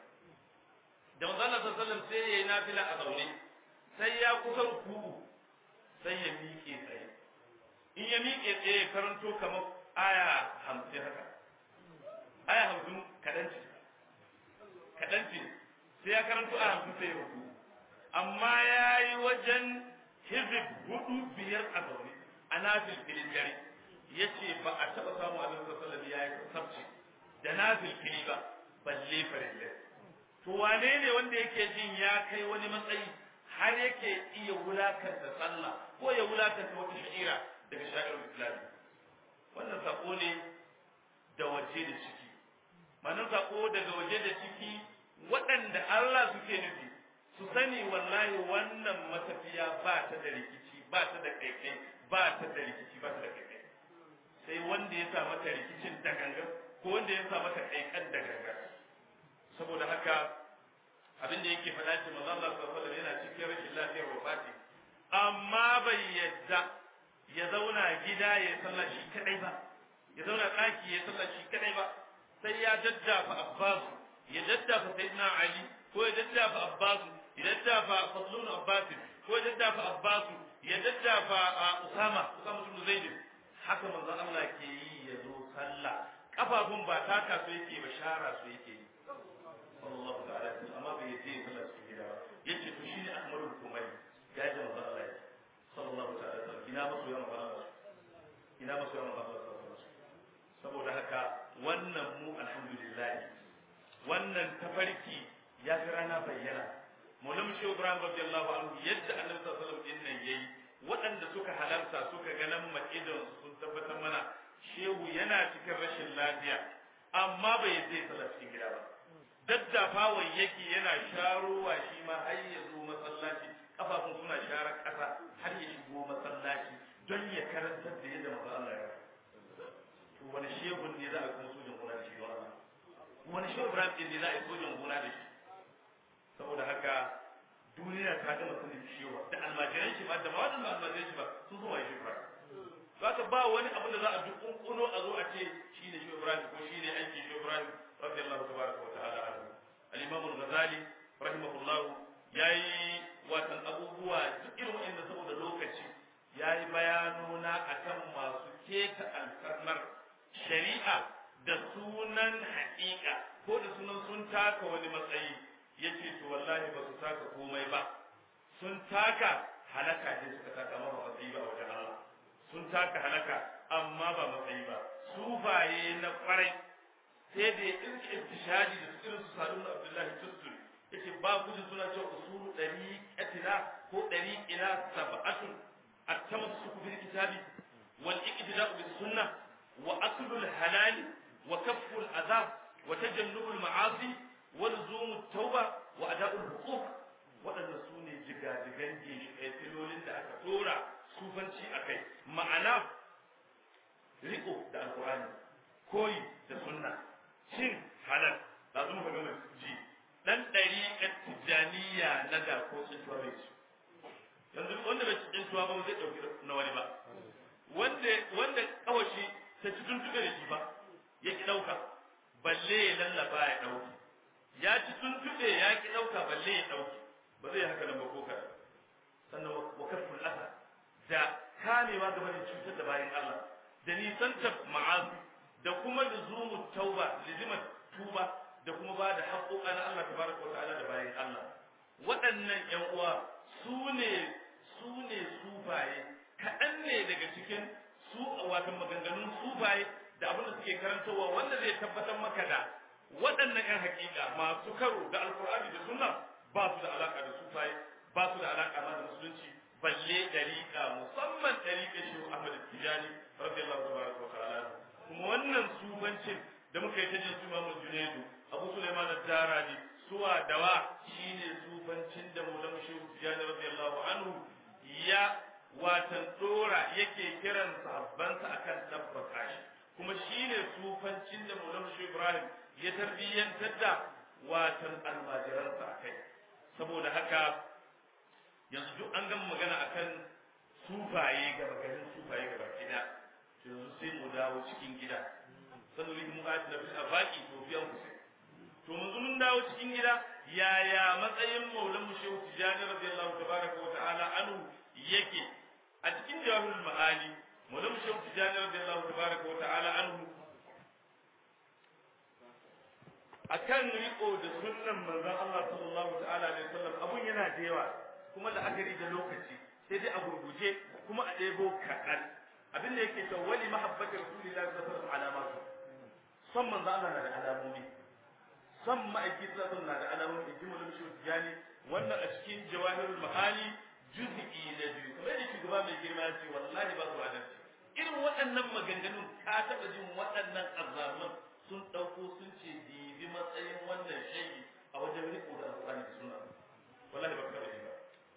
da manzo Allah sallallahu alaihi wasallam sai yayi nafila a zaune sai ya kusan ku'u sai ya miƙe tsaye in ya miƙe tsaye karanto kamar aya hamsin haka aya hamsin kaɗan ce kaɗan ce sai ya karanto aya hamsin sai ya rubu amma ya yi wajen hizib hudu biyar a zaune a nafil filin dare ya ce ba a taɓa samu a nan sassalar ya yi sabci da nafil fili ba balle farille to wane ne wanda yake jin ya kai wani matsayi har yake iya wulakanta sallah ko ya wulakanta wata sha'ira daga sha'irar islami wannan sako ne da waje da ciki manan sako daga waje da ciki waɗanda Allah suke nufi su sani wallahi wannan matafiya ba ta da rikici ba ta da kaikai ba ta da rikici ba ta da kaikai sai wanda ya sa mata rikicin da gangan ko wanda ya sa mata kaikan da gangan saboda haka abin da yake faɗa ce manzo Allah sallallahu alaihi yana cikin rashin lafiyar wafati amma bai yadda ya zauna gida ya sallah shi kadai ba ya zauna ɗaki ya sallah shi kadai ba sai ya daddafa Abbas ya daddafa Sayyidina Ali ko ya daddafa Abbas ya daddafa Fadlun Abbas ko ya daddafa Abbas ya daddafa Usama Usama bin Zaid haka manzon Allah ke yi ya zo sallah kafafun ba taka su yake ba shara su yake yi sallallahu ta'ala amma bai yi sallah cikin gida ba yace to shine Ahmadul Kumari ya ji manzon Allah ya sallallahu ta'ala ina masu yawan ba ina masu yawan ba saboda haka wannan mu alhamdulillah wannan tafarki ya fi rana bayyana Maulam Shehu Ibrahim radiyallahu anhu yadda Annabi sallallahu alaihi wasallam nan yayi waɗanda suka halarta suka ga nan makidan sun tabbatar mana shehu yana cikin rashin lafiya amma bai zai sallah cikin gida ba daddafawa yake yana sharowa shi ma har ya zo masallaci kafafun suna sharar ƙasa har ya shigo masallaci don ya karantar da yadda maza Allah ya to wani shehun ne za a kuma sojan gona da shi don Allah wani shehu Ibrahim ne za a yi sojan gona da shi saboda haka duniya ta gama sanin shehu da almajiran shi ba da ma wadanda almajiran shi ba sun zo wani shehu Ibrahim haka ba wani abu da za a duk kunkuno a zo a ce shi ne shehu Ibrahim ko shi ne aiki shehu Ibrahim radiyallahu tabaraka wa ta'ala anhu al-imam al-ghazali rahimahullahu yayi watan abubuwa duk irin wa'anda saboda lokaci ya yi bayanuna a kan masu keta alfarmar shari'a da sunan haƙiƙa ko da sunan sun taka wani matsayi yace to wallahi ba su taka komai ba sun taka halaka ne suka taka amma ba matsayi ba wajen Allah sun taka halaka amma ba matsayi ba sufaye na kwarai sai da ya ɗinka intishadi da irin su salun abdullahi tusturi yace ba ku ji suna cewa usulu dariqatina ko dariqina sab'atun at-tamassuku bil kitabi wal iqtida'u bis sunnah wa aklu al halal wa kaffu al adha wa tajannubu al ma'asi wa luzum at tauba wa ada'u al huquq waɗanda su ne jigajigan filolin da aka dora sufanci akai ma'ana riko da alqur'ani koyi da sunna cin halal lazum ka ga ji dan ɗariƙar tijjaniya na da ko tsintuwa bai ci yanzu wanda bai ci tsintuwa ba zai ɗauki na wani ba wanda wanda kawashi ta ci tuntuɓe da shi ba ya ki ɗauka balle ya lallaba ya ɗauki ya ci tuntuɓe ya ki ɗauka balle ya ɗauki ba zai haka nan ba ko kaɗan sannan wa kafin asa da kamewa game da cutar da bayan Allah da nisantar ma'azi da kuma lizumu tauba lizimar tuba da kuma ba da haƙoƙa na Allah tabaraka wa ta'ala da bayan Allah waɗannan ƴan uwa su ne su ne sufaye kaɗan ne daga cikin su wato maganganun sufaye da abin da suke karantarwa wanda zai tabbatar maka da waɗannan ƴan haƙiƙa masu karo da alƙur'ani da sunna ba su da alaƙa da sufaye ba su da alaƙa ma da musulunci balle dariƙa musamman dariƙa shi Ahmad Tijani radiyallahu tabaraka wa ta'ala kuma wannan sufancin da muka yi ta jin su Imam Junaidu Abu Sulaiman ad-Darani suwa dawa shine sufancin da Maulana Shehu Tijani radiyallahu anhu ya watan dora yake kiran sahabbansa akan tabbata shi kuma shine sufancin da Maulana Shehu Ibrahim ya tarbiyyantar da watan almajiransa akai saboda haka yanzu duk an gama magana akan sufaye gaba garin sufaye gaba gida yanzu sai mu dawo cikin gida sannan mu ga da fil afaqi to fiyan ku sai to mun mun dawo cikin gida yaya matsayin maulan mu shehu tijani radiyallahu tabaraka wa ta'ala anhu yake a cikin jawahirul ma'ani maulan mu shehu tijani radiyallahu tabaraka wa ta'ala anhu akan riko da sunnan manzon Allah sallallahu ta'ala alaihi wasallam abun yana da yawa kuma da akari da lokaci sai dai a gurguje kuma a ɗebo kaɗan abin da yake cewa wali mahabbati rasulillahi sallallahu alaihi wasallam alamatu son manzo Allah na da alamomi son ma'aiki sallallahu na da alamomi in ji mulkin shi tijani wannan a cikin jawahirul ma'ani juz'i na biyu kamar da shugaba mai girma ya ce wallahi ba su adalci irin waɗannan maganganun ka taɓa jin waɗannan azzaman sun ɗauko sun ce dibi matsayin wannan shaidi a wajen riko da alƙur'ani da sunna wallahi ba ka taɓa ji ba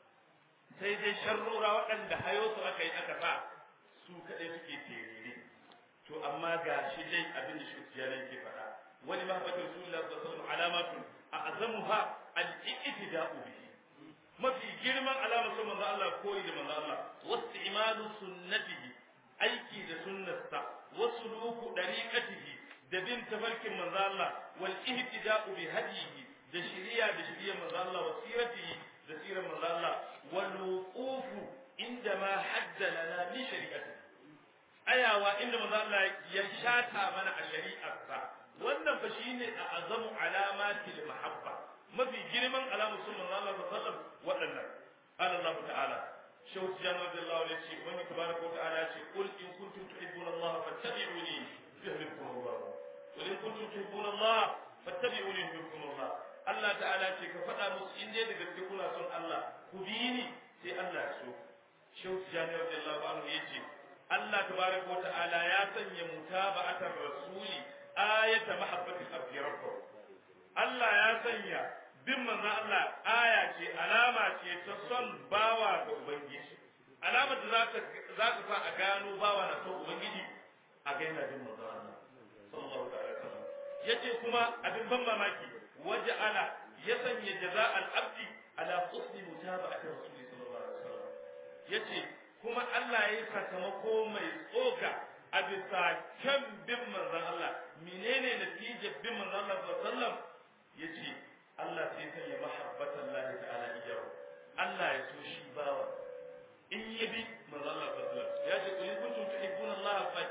sai dai sharrora waɗanda hayo su aka yi aka sa su kaɗai suke terere to amma ga shi dai abin da shi ya ke faɗa wani mahabbatar rasulullah sallallahu alaihi wasallam alamatu a azamuha al-iqtida'u bihi mafi girman alamar sun manzo Allah koyi da manzo Allah wasti'malu sunnatihi aiki da sunnarsa wasu luku dariqatihi da bin tafarkin manzo Allah wal ihtida'u bi hadihi da shiriya da shiriyar manzo Allah wa siratihi da sirar manzo Allah wal wuqufu inda ma hadda lana min shari'atihi ayawa inda manzo Allah ya shata mana a shari'arsa wannan fa shine a azamu alamatil mahabba mafi girman alamun sun manzo Allah sallallahu alaihi wasallam waɗannan qala Allah ta'ala shaw tijan radiyallahu anhu ce wani tabaraka wa ta'ala ce qul in kuntum tuhibbuna Allah fattabi'uni yuhibbukum Allah wa in kuntum tuhibbuna Allah fattabi'uni yuhibbukum Allah Allah ta'ala ce ka faɗa musu in dai da gaske kuna son Allah ku bi ni sai Allah ya so shaw tijan radiyallahu anhu yace Allah tabaraka wa ta'ala ya sanya mutaba'atar rasuli ayata mahabbatil abdi rabbahu Allah ya sanya bin manzo Allah aya ce alama ce ta son bawa ga ubangiji alama da zaka zaka sa a gano bawa na son ubangiji a ga yana bin manzo Allah sallallahu alaihi wasallam yace kuma abin ban mamaki waja'ala ya sanya jaza'al abdi ala husni mutaba'ati rasuli sallallahu alaihi wasallam yace kuma Allah ya yi sakamako mai tsoka a bisa kyan bin manzon Allah menene natijar bin manzon Allah sallallahu alaihi wasallam yace Allah sai kan ya mahabbatan Allah ta'ala ijaru Allah ya so shi bawa in ya bi manzon Allah sallallahu alaihi wasallam ya ce kun kuntum tuhibbuna Allah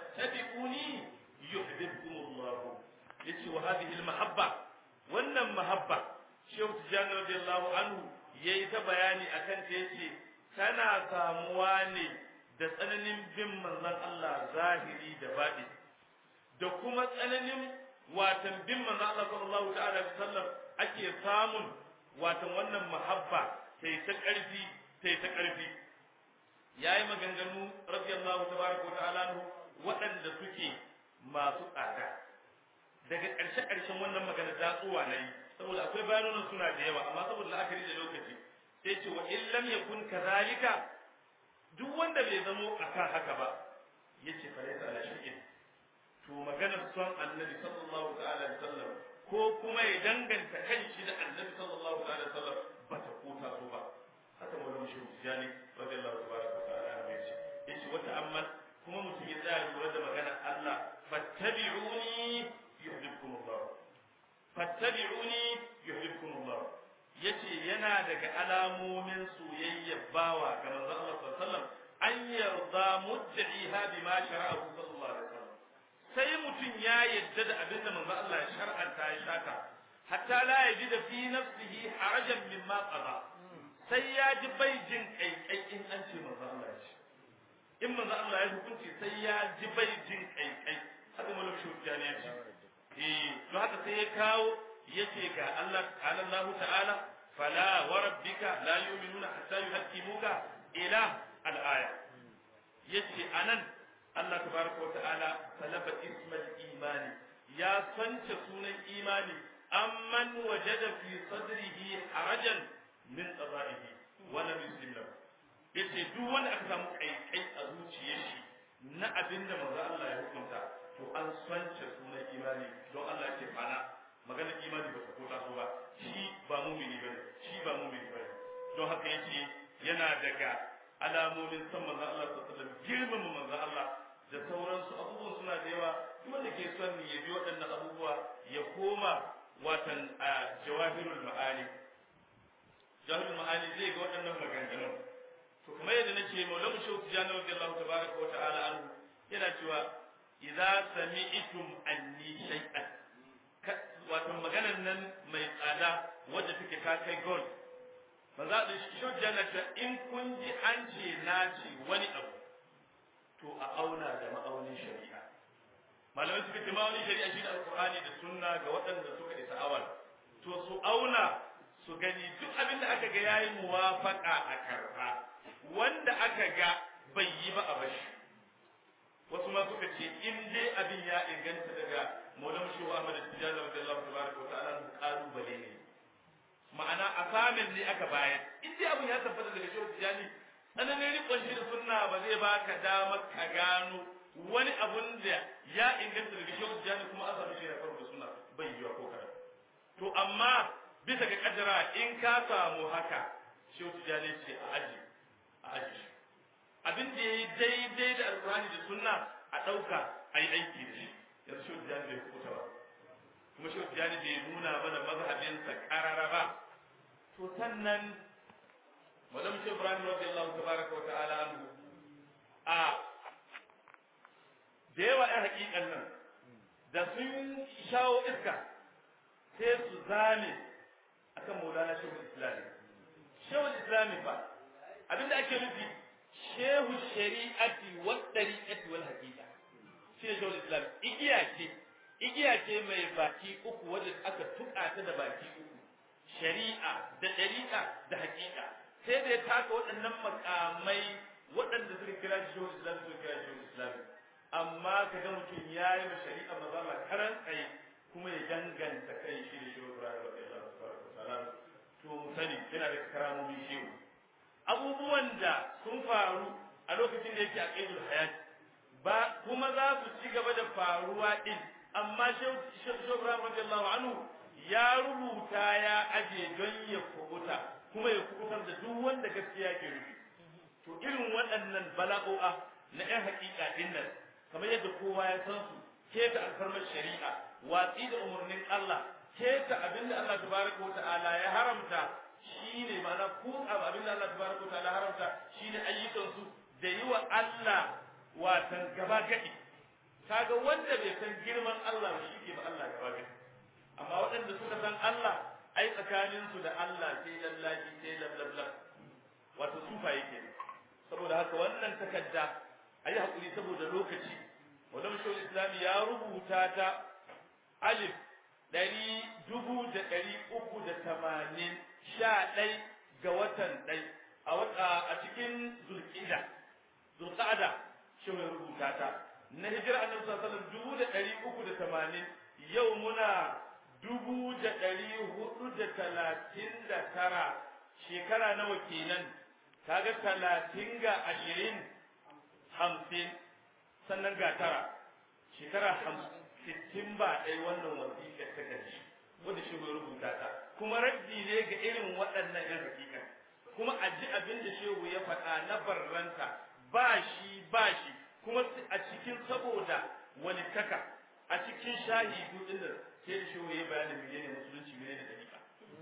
yuhibbukumullah yace wa hadhihi almahabba wannan mahabba shehu tijani radiyallahu anhu yayi ta bayani akan ta yace tana samuwa ne da tsananin bin manzon Allah zahiri da baɗi da kuma tsananin watan bin manzon Allah sallallahu ta'ala alaihi wasallam ake samun watan wannan mahabba sai ta ƙarfi sai ta ƙarfi yayi maganganu radiyallahu tabaraka wa ta'ala waɗanda suke masu tsada daga ƙarshe ƙarshen wannan magana datsuwa na yi saboda akwai bayanan suna da yawa amma saboda la'akari da lokaci sai ce wa in lam yakun kadhalika duk wanda bai zamo akan haka ba yace fa laysa ala shay'in to maganar son annabi sallallahu ta'ala alaihi wasallam ko kuma ya danganta kanshi da annabi sallallahu ta'ala alaihi wasallam ba ta kota so ba haka maulana shi tijani radiyallahu tabaraka wa ta'ala ya ce yace wata amma kuma mutum ya tsaya lura da maganar Allah fattabi'uni yuhibbukum Allah fattabi'uni yuhibbukum Allah yace yana daga alamomin soyayya bawa ga manzon Allah sallallahu alaihi wasallam an yarda mudda'iha bima shara'ahu sallallahu alaihi wasallam sai mutum ya yadda da abinda manzon Allah ya shar'anta ya shaka hatta la yajida fi nafsihi harajan mimma qada sai ya ji bai jin kaikai in an ce manzon Allah ya ce in manzon Allah ya hukunci sai ya ji bai jin kaikai haka malam shujjani ya ce eh to haka sai ya kawo yace ga Allah qala Allah ta'ala fala wa rabbika la yu'minuna hatta yuhaqqimuka ila al-aya yace anan Allah tabaraka wa ta'ala talaba ismal imani ya sance sunan imani amman wajada fi sadrihi harajan min qada'ihi wa lam yuslim lahu yace duk wanda aka samu kaikai a zuciyar shi na abinda manzo Allah ya hukunta to an sance sunan imani don Allah ya ce fana maganar imani ba ta kota so ba shi ba mumini bane shi ba mumini bane don haka yace yana daga alamomin san manzon Allah sallallahu alaihi wasallam girmama manzon Allah da sauransu abubuwan suna da yawa duk wanda ke son ya bi waɗannan abubuwa ya koma watan a jawahirul ma'ani jawahirul ma'ani zai ga waɗannan maganganun to kamar yadda nace maulamu shehu tijani radiyallahu tabaraka wa ta'ala anhu yana cewa idza sami'tum anni shay'an wato maganar nan mai tsada wadda take ta kai gold ba za da shi jannata in kun ji an ce na ce wani abu to a auna da ma'aunin shari'a malamai suka ce ma'aunin shari'a shi da alkur'ani da sunna ga waɗanda suka isa awal to su auna su gani duk abin da aka ga yayi muwafaka a karɓa wanda aka ga bai yi ba a bashi wasu ma suka ce in dai abin ya inganta daga maulam shehu ahmad tijjani radiyallahu tabaraka wa ta'ala kalubale ne ma'ana asamin ne aka bayar in dai abin ya tabbata daga shehu tijjani tsananin rikon shi da sunna ba zai baka damar ka gano wani abun da ya inganta daga shehu tijjani kuma an samu shi da farko sunna bai yiwa ko kada to amma bisa ga kaddara in ka samu haka shehu tijjani ce a aji a aji abin da ya yi daidai da alkurani da sunna a ɗauka a yi aiki da shi yanzu shehu tijjani bai hukuta ba kuma shehu tijjani bai nuna mana mazhabinsa ƙarara ba to sannan madam shehu ibrahim radiyallahu tabaraka wa ta'ala anhu a da yawa ɗan haƙiƙan nan da sun shawo iska sai su zame akan maulana shehu islami shehu islami fa abinda ake nufi shehu shari'ati wa dariqati wal haqiqa shi ne shehu islam igiya ce igiya ce mai baki uku wanda aka tuka ta da baki uku shari'a da dariqa da haqiqa sai da ya taka waɗannan makamai waɗanda suka kira shi shehu islam suka kira shi shehu islam amma kaga mutum ya yi ma shari'a maza ma karan tsaye kuma ya danganta kai shi da shehu ibrahim radiyallahu ta'ala to mu sani yana da karamomin shehu abubuwan da sun faru a lokacin da yake a ƙaidul hayat ba kuma za su ci gaba da faruwa din amma shehu ibrahim radiyallahu anhu ya rubuta ya aje don ya kubuta kuma ya kubutar da duk wanda gaskiya ke rufi to irin waɗannan bala'o'a na 'yan haƙiƙa din nan kamar yadda kowa ya san su keta alfarmar shari'a watsi da umarnin Allah keta abinda Allah tabaraka wa ta'ala ya haramta shine ma'ana ku abinda Allah tabaraka wa ta'ala haramta shine ayyukan su da yi wa Allah watan gaba gadi kaga wanda bai san girman Allah ba shi ke ba Allah gaba gadi amma waɗanda suka san Allah ai tsakanin su da Allah sai lallaji sai lablabla wato sufa yake saboda haka wannan takarda ayi hakuri saboda lokaci wannan shawul islami ya rubuta ta alif ɗari dubu da ɗari uku da tamanin sha ɗai ga watan ɗai a cikin zulƙida zulƙada shi mai rubuta ta na hijira annabi sallallahu alaihi wasallam dubu da ɗari uku da tamanin yau muna dubu da ɗari hudu da talatin da tara shekara nawa kenan kaga talatin ga ashirin hamsin sannan ga tara shekara hamsin sittin ba ɗai wannan wasiƙar ta ƙarshe wanda shi mai rubuta ta kuma raddi ne ga irin waɗannan yan hakika kuma a ji abin da shehu ya faɗa na barranta ba shi ba shi kuma a cikin saboda walittaka a cikin shahidu din da sai da shehu ya bayanin menene musulunci menene dariƙa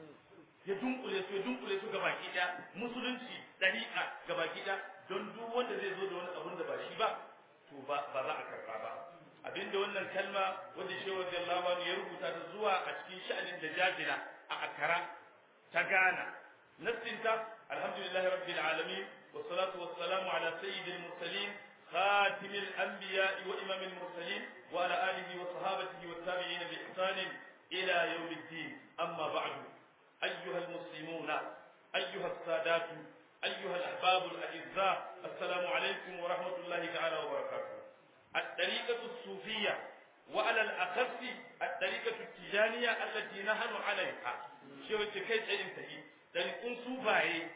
ya dunkule su ya dunkule su gabaki ɗaya musulunci dariƙa gabaki ɗaya don duk wanda zai zo da wani abun da ba shi ba to ba za a karɓa ba abinda wannan kalma wanda shehu radiyallahu anhu ya rubuta ta zuwa a cikin sha'anin da jajira a akara ta gana nassinta alhamdulillahi rabbil alamin والصلاة والسلام على سيد المرسلين خاتم الأنبياء وإمام المرسلين وعلى آله وصحابته والتابعين بإحسان إلى يوم الدين أما بعد أيها المسلمون أيها السادات أيها الأحباب الأعزاء السلام عليكم ورحمة الله تعالى وبركاته الطريقة الصوفية وعلى الأخص الطريقة التجانية التي نحن عليها شو كيف انتهي طريق صوفية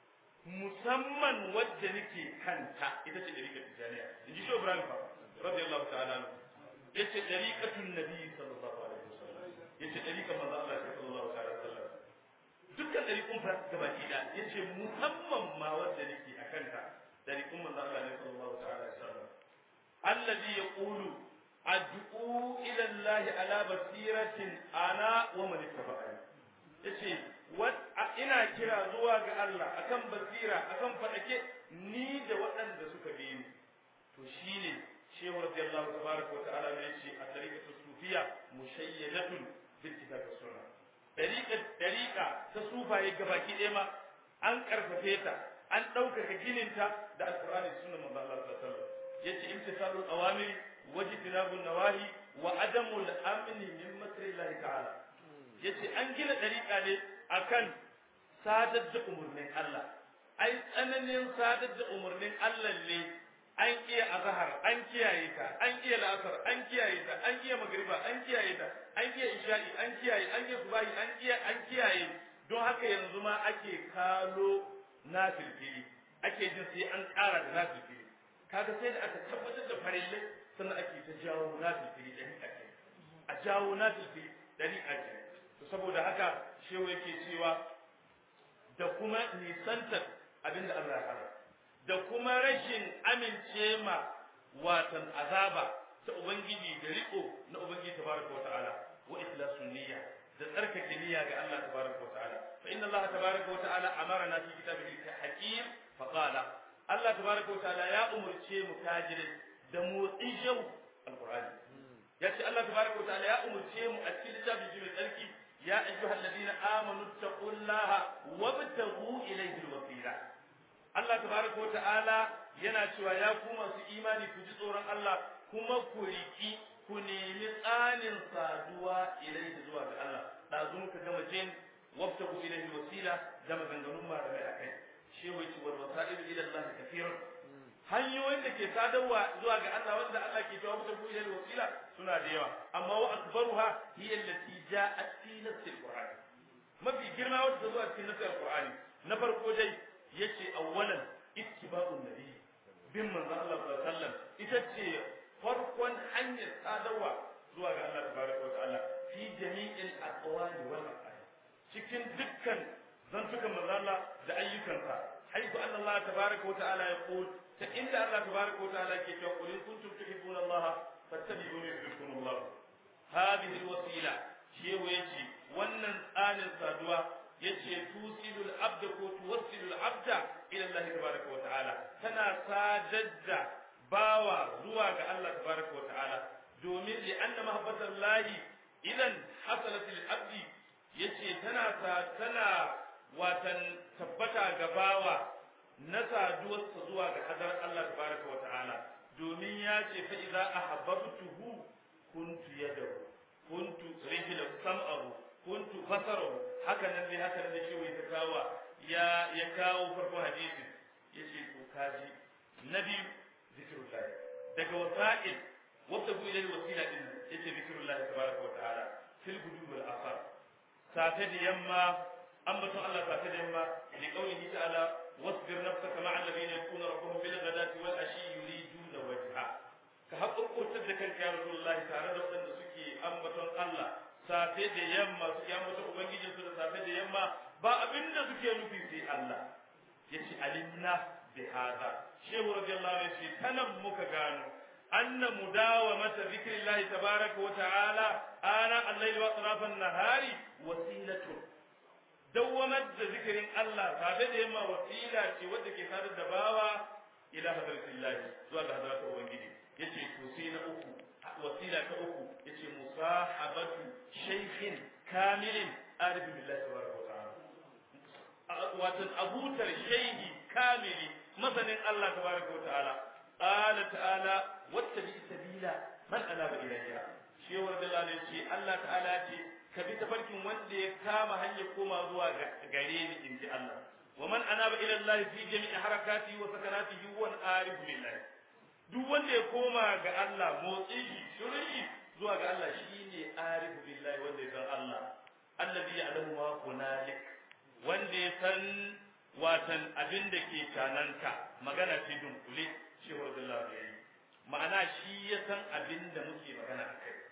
musamman wadda nake kanta ita ce dariƙar tijaniya in ji shi ibrahim fa radiyallahu ta'ala anhu yace dariƙatun nabi sallallahu alaihi wasallam yace dariƙar manzo Allah sallallahu alaihi wasallam dukkan dariƙun fa gaba ɗaya yace musamman ma wadda nake akanta dariƙun manzo Allah sallallahu alaihi wasallam alladhi yaqulu ad'u ila Allah ala basiratin ana wa man ittaba'ani yace ina kira zuwa ga Allah akan basira akan fadake ni da waɗanda suka bi ni to shine shehu radiyallahu tabaraka wa ta'ala ne yace a tariqatu sufiya mushayyadatun bil kitab was sunna tariqa tariqa ta sufaye gabaki ɗaya ma an karfafe ta an ɗaukaka gininta da alqur'ani da sunnar manzo Allah sallallahu alaihi wasallam yace imtisalul awamir wajtinabun nawahi wa adamul amni min makrillahi ta'ala yace an gina tariqa ne akan sadar da umarnin Allah ai tsananin sadar da umarnin Allah ne an iya azhar an kiyaye ta an iya la'asar an kiyaye ta an iya magriba an kiyaye ta an iya isha'i an kiyaye an iya subahi an iya an kiyaye don haka yanzu ma ake kalo nafilfili ake jin sai an ƙara da nafilfili kaga sai da aka tabbatar da farillai sannan ake ta jawo nafilfili ɗari ake a jawo nafilfili ɗari ake saboda haka shehu yake cewa da kuma nisantar abinda Allah ya hana da kuma rashin amince ma watan azaba ta ubangiji da riko na ubangiji tabaraka wa ta'ala wa ikhlasun niyya da tsarkake niyya ga Allah tabaraka wa ta'ala fa inna Allah tabaraka wa ta'ala amarna fi kitabihi hakim fa qala Allah tabaraka wa ta'ala ya umurce mu tajirin da motsin shau alqur'ani yace Allah tabaraka wa ta'ala ya umurce mu a cikin littafin mai tsarki يا أيها الذين آمنوا اتقوا الله وابتغوا إليه الوسيلة الله تبارك وتعالى yana cewa ya ku masu imani ku ji tsoron Allah kuma ku riki ku nemi tsanin saduwa ilaihi zuwa ga Allah ɗazu muka gama jin wabtagu ilaihi wasila da maganganun malamai a kai shi wai ci wal wasailu ila Allah kafiran hanyoyin da ke sadarwa zuwa ga Allah wanda Allah ke cewa wabtagu ilaihi wasila suna da yawa amma wa akbaruha hiya allati ja'at fi nafsi alquran mafi girma wanda ta zo a cikin nafsi alqurani na farko dai yace awwalan ittiba'un nabi bin manzo Allah sallallahu alaihi wasallam ita ce farkon hanyar sadarwa zuwa ga Allah tabaraka wa ta'ala fi jami'il aqwali wal af'al cikin dukkan zantukan manzo Allah da ayyukansa haifu anna Allah tabaraka wa ta'ala yaqul ta inda Allah tabaraka wa ta'ala ke cewa qul in kuntum tuhibbuna Allah fattabi'uni yuhibbukum Allah hadhihi alwasila shi yace wannan tsanin saduwa yace tusilul abda ko tuwassilul abda ila Allah tabaraka wa ta'ala tana sadar da bawa zuwa ga Allah tabaraka wa ta'ala domin li anna mahabbatan lahi idan hasalat lil abdi yace tana tana watan tabbata ga bawa na saduwarsa zuwa ga hadar Allah tabaraka wa ta'ala domin ya ce fa idza ahabbtuhu kuntu yadahu kuntu rijlahu sam'ahu kuntu basarahu haka nan dai haka nan da shi ta kawo ya ya kawo farko hadisi yace to kaji nabi zikrullah daga wasa'il wata bu ilal wasila din yace zikrullah tabaraka wa ta'ala fil gudub wal asar safe da yamma ambaton Allah safe da yamma li qawlihi ta'ala wasbir nafsaka ma'a alladhina yakuna rabbuhum bil ghadati wal ashi yuriduna wajha ka haƙurƙurtar da kanka ya rasulullahi tare da waɗanda suke ambaton Allah safe da yamma suke ambaton ubangijinsu da safe da yamma ba abin da suke nufi sai Allah yace alimna bi hada shehu radiyallahu anhu yace tanan muka gano anna mudawamata zikrillahi tabaraka wa ta'ala ana al-layli wa atrafan nahari wasilatu dawwamar da zikirin Allah safe da yamma wasila ce wadda ke sadar da bawa ila hadratillahi zuwa ga hadratin ubangiji yace to sai na uku wasila ta uku yace musahabatu shaykhin kamilin arif billahi tabaraka wa ta'ala watan abutar shaykhi kamili masanin Allah tabaraka wa ta'ala qala ta'ala wattabi sabila man anaba ilayya shi wanda Allah ne ce Allah ta'ala ce ka bi tafarkin wanda ya kama hanyar koma zuwa gare ni in ji Allah wa man anaba ila Allah fi jami'i harakati wa sakanatihi huwa arif billahi duk wanda ya koma ga Allah motsi shi shirin shi zuwa ga Allah shine arif billahi wanda ya san Allah alladhi ya'lamu ma hunalik wanda ya san watan abin da ke cananka magana ce dunkule shi wa Allah ya yi ma'ana shi ya san abin da muke magana a kai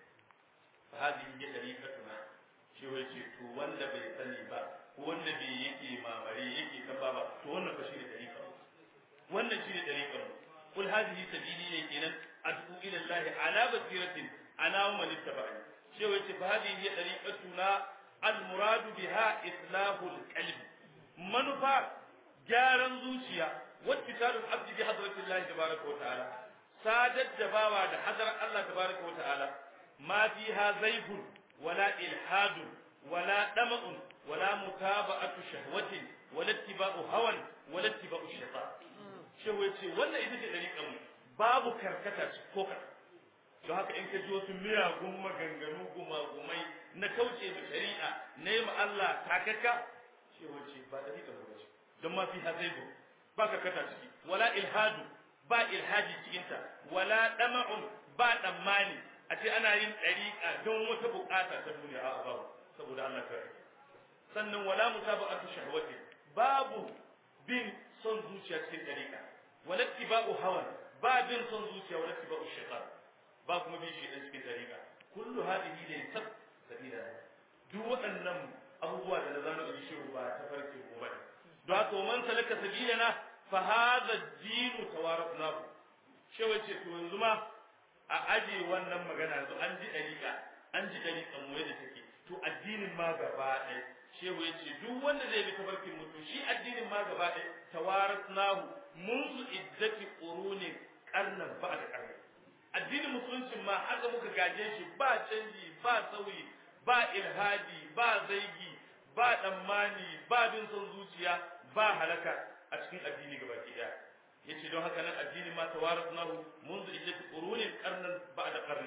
fa hadhihi ya dariqatuna shi wai ce to wanda bai sani ba ko wanda bai yake mamare yake kan ba to wannan fa shi ne dariqa wannan shi ne dariqa kul hadhihi sabili ne kenan ad'u ila Allah ala basiratin ana wa man ittaba'ani shi wai ce fa hadhihi ya dariqatuna al muradu biha islahul qalb manufa gyaran zuciya wattisalul abdi bi hadratillahi tabaraka wa ta'ala sadar da bawa da hadar Allah tabaraka wa ta'ala ma fiha zaifun wala ilhadun wala dama'un wala mutaba'atu shahwatin wala ittiba'u hawan wala ittiba'u shaytan shehu yace wannan ita ce dariƙar mu babu karkata ko ka don haka in ka ji wasu miyagun maganganu gumagumai na kauce da shari'a na yi ma Allah takaka shehu yace ba dariƙar mu ce don ma fiha zaifun ba karkata ciki wala ilhadu ba ilhaji cikinta wala dama'un ba tsammani a ce ana yin ɗariƙa don wata buƙata ta duniya a babu saboda Allah kare sannan wala mutaba'atu shahwati babu bin son zuciya cikin ɗariƙa wala tiba'u hawan ba bin son zuciya wala tiba'u shaitan ba kuma bin shi cikin ɗariƙa kullu hadihi ne sab sabila duk waɗannan abubuwa da na zano in shi ba ta farke ko ba don haka man salaka sabilana fa hadha ad-din tawarafnahu shewa ce to yanzu ma a aje wannan magana yanzu an ji dariƙa an ji dariƙa mu yadda take to addinin ma gaba ɗaya shewa ya ce duk wanda zai bi tabarkin mutum shi addinin ma gaba ɗaya tawarafnahu منذ عدة قرون قرنا بعد قرن addinin musuluncin ma haka muka gaje shi ba canji ba sauyi ba ilhadi ba zaigi ba tsammani ba bin son zuciya ba halaka a cikin addini gaba ki daya yace don haka nan addini ma tawarasnahu منذ عدة قرون قرنا بعد قرن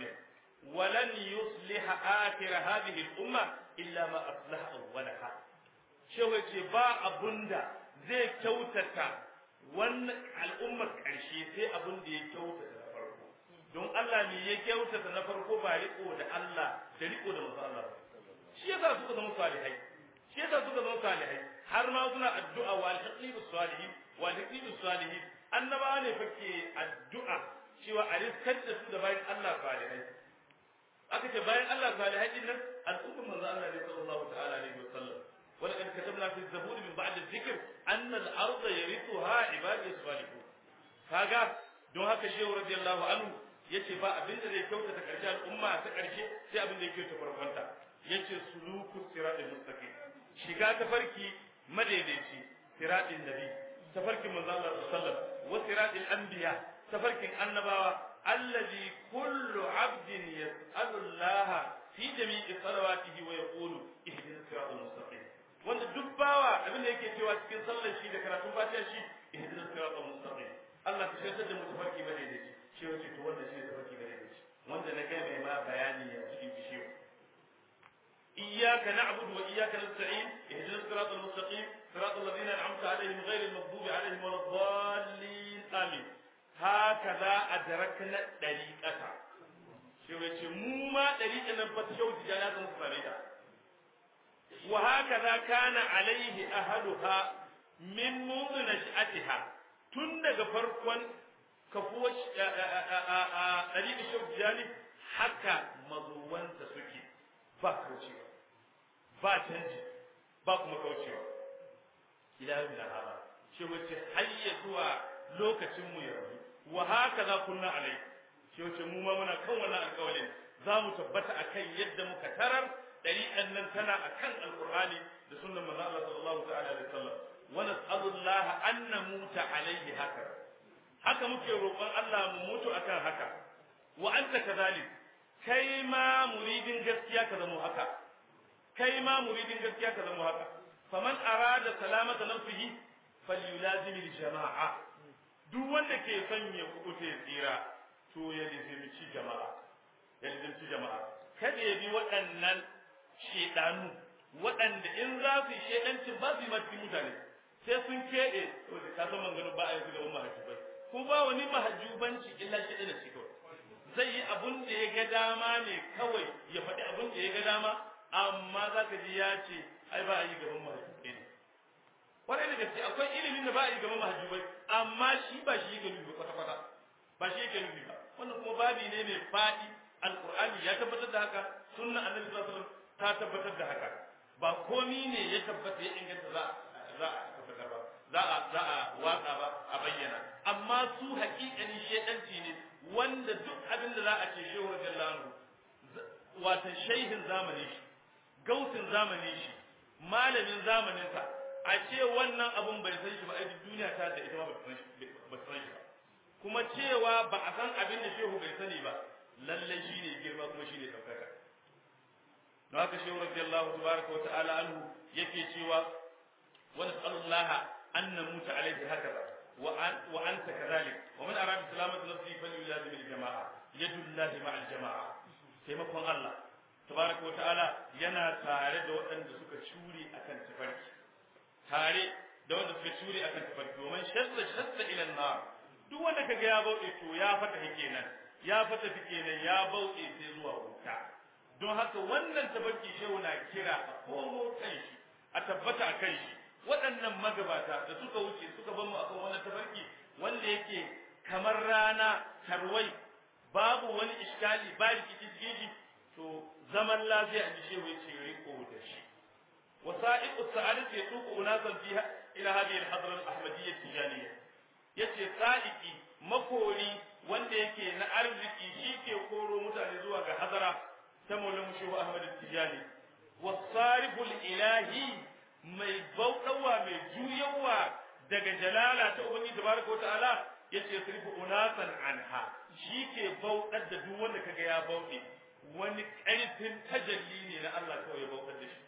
ولن يصلح آخر هذه الأمة إلا ما أصلح أولها shehu yace ba abunda zai kyautata wannan al'ummar ƙarshe sai abin da ya kyautata na farko don Allah ne ya kyautata na farko ba riko da Allah da riko da manzo Allah shi yasa suka zama salihai shi yasa suka zama salihai har ma suna addu'a wa al-haqi bis salihin wa al-haqi bis salihin annaba ne fake addu'a cewa a riskar da su da bayan Allah salihai aka ce bayan Allah salihai din nan al'ummar manzo Allah ne sallallahu ta'ala alaihi wasallam ولقد كتبنا في الزبور من بعد الذكر أن الأرض يرثها عبادي الصالحون kaga don haka shehu radiyallahu anhu yace ba abin da zai kyautata karshe al'umma ta karshe sai abin da ya kyautata farkonta yace suluku siratal mustaqim shiga tafarki madaidaici siratin nabi tafarkin manzo Allah sallallahu alaihi wasallam wa siratil anbiya tafarkin annabawa allazi kullu abdin yas'alu Allah fi jami'i salawatihi wa yaqulu ihdinas siratal mustaqim wanda duk bawa abin da yake cewa cikin sallar shi da karatun fatiha shi ihdinas siratal mustaqim Allah ka shirya da mu tafarki bane da shi shi wace to wanda shi tafarki bane da shi wanda na kai mai ma bayani ya cikin shi إياك نعبد وإياك نستعين اهدنا الصراط المستقيم صراط الذين أنعمت عليهم غير المغضوب عليهم ولا الضالين آمين هكذا أدركنا الطريقة شو يقول مو ما طريقة نبتشو تجانا مصطلحة وهكذا كان عليه أهلها من منذ نشأتها tun daga farkon kafuwar ɗariƙa shaujani haka mazuwansa suke ba kaucewa ba canji ba kuma kaucewa ila yau da haba shi wace hayya zuwa lokacin mu yanzu wa haka za kunna alai shi wace mu ma muna kan wannan alƙawarin za mu tabbata akan yadda muka tarar ɗariƙan nan tana akan alƙur'ani da sunnan manzo Allah sallallahu ta'ala alaihi wasallam wa nas'alullaha an namuta alaihi haka haka muke roƙon Allah mu mutu akan haka wa anta kadhalik kai ma muridin gaskiya ka zama haka kai ma muridin gaskiya ka zama haka faman arada salamata nafsihi falyulazim aljama'a duk wanda ke son ya kubuce tsira to ya lizimci jama'a ya lizimci jama'a kada ya bi waɗannan shedanu waɗanda in za su yi shedancin ba su yi mafi mutane sai sun keɗe to da ka san manganin ba a yi gaban mahajjubai ko ba wani mahajjubanci illa shedana ce kawai zai yi abun da ya ga dama ne kawai ya faɗi abun da ya ga dama amma za ka ji ya ce ai ba a yi gaban mahajjubai ne kwarai da gaske akwai ilimin da ba a yi gaban mahajjubai amma shi ba shi yake nufi kwata kwata ba shi yake nufi ba wannan kuma babi ne mai faɗi alqur'ani ya tabbatar da haka sunna annabi sallallahu alaihi wasallam ta tabbatar da haka ba komi ne ya tabbata ya inganta za za a tabbatar ba za a za a watsa ba a bayyana amma su haƙiƙanin shedanci ne wanda duk abin da za a ce shehu radiyallahu anhu wata shehin zamanin shi gautin zamanin shi malamin zamanin sa a ce wannan abun bai san shi ba ai duniya ta da ita ba ba san shi ba kuma cewa ba a san abin da shehu bai sani ba lalle shine girma kuma shine daukaka don haka shehu radiyallahu tabaraka wa ta'ala anhu yake cewa wa nas'alullaha an namuta alaihi hakaza wa anta kadhalik wa man arada salamata nafsi falyulazim al-jama'a yadullahi ma'al jama'a taimakon Allah tabaraka wa ta'ala yana tare da waɗanda suka cure akan tafarki tare da wanda suka cure akan tafarki domin shadda shadda ila nar duk wanda kaga ya bauɗe to ya fata kenan ya fata kenan ya bauɗe sai zuwa wuta don haka wannan tafarki shehu na kira a komo kan shi a tabbata a kan shi waɗannan magabata da suka wuce suka bar mu akan wannan tafarki wanda yake kamar rana tarwai babu wani iskali ba rikici cikin shi to zaman lafiya a shehu yace riko da shi wasa'iqu sa'adati yatuqu unasan fiha ila hadhihi al-hadra al-ahmadiyyah tijaniyah yace sa'iqi makori wanda yake na arziki shi ke koro mutane zuwa ga hadara ta maulana shehu ahmad tijani wasariful ilahi mai bauɗawa mai juyawa daga jalala ta ubangi tabaraka wa ta'ala yace sarifu unasan anha shi ke bauɗar da duk wanda kaga ya bauɗe wani ƙarfin tajalli ne na Allah kawai ya bauɗar da shi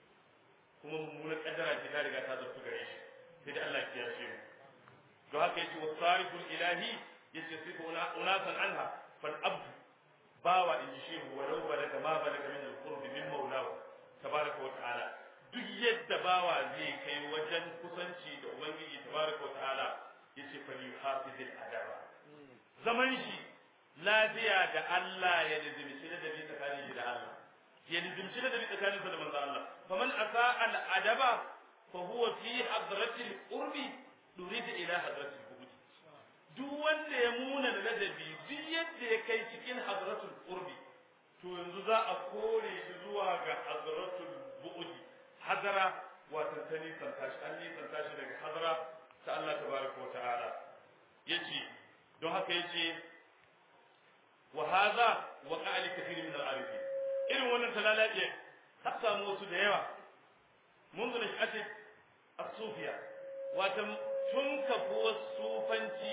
kuma mummunar kaddara ce ta riga ta zartu gare shi sai da Allah ya ce mu don haka yace wasariful ilahi yace sarifu unasan anha fal abdu bawa in ji shehu walau balaga ma balaga min al-qurb min maulahu tabaraka wa ta'ala duk yadda bawa zai kai wajen kusanci da ubangiji tabaraka wa ta'ala yace fa yuhafiz al-adaba zaman shi lafiya da Allah ya nizimci da dabi tsakanin shi da Allah ya nizimci da dabi tsakanin sa da manzo Allah faman asa al-adaba fa huwa fi hadrati al-qurbi durida ila hadrati al duk wanda ya muna da ladabi duk yadda ya kai cikin hadratul qurbi to yanzu za a kore shi zuwa ga hadratul bu'di hadara wato ta nisan tashi an nisan tashi daga hadara ta Allah tabaraka wa ta'ala yace don haka yace wa hadha wa qa'ali kathir min al-arifin irin wannan talalaje ta samu wasu da yawa mun zo shi ake as-sufiya wato tun kafuwar sufanci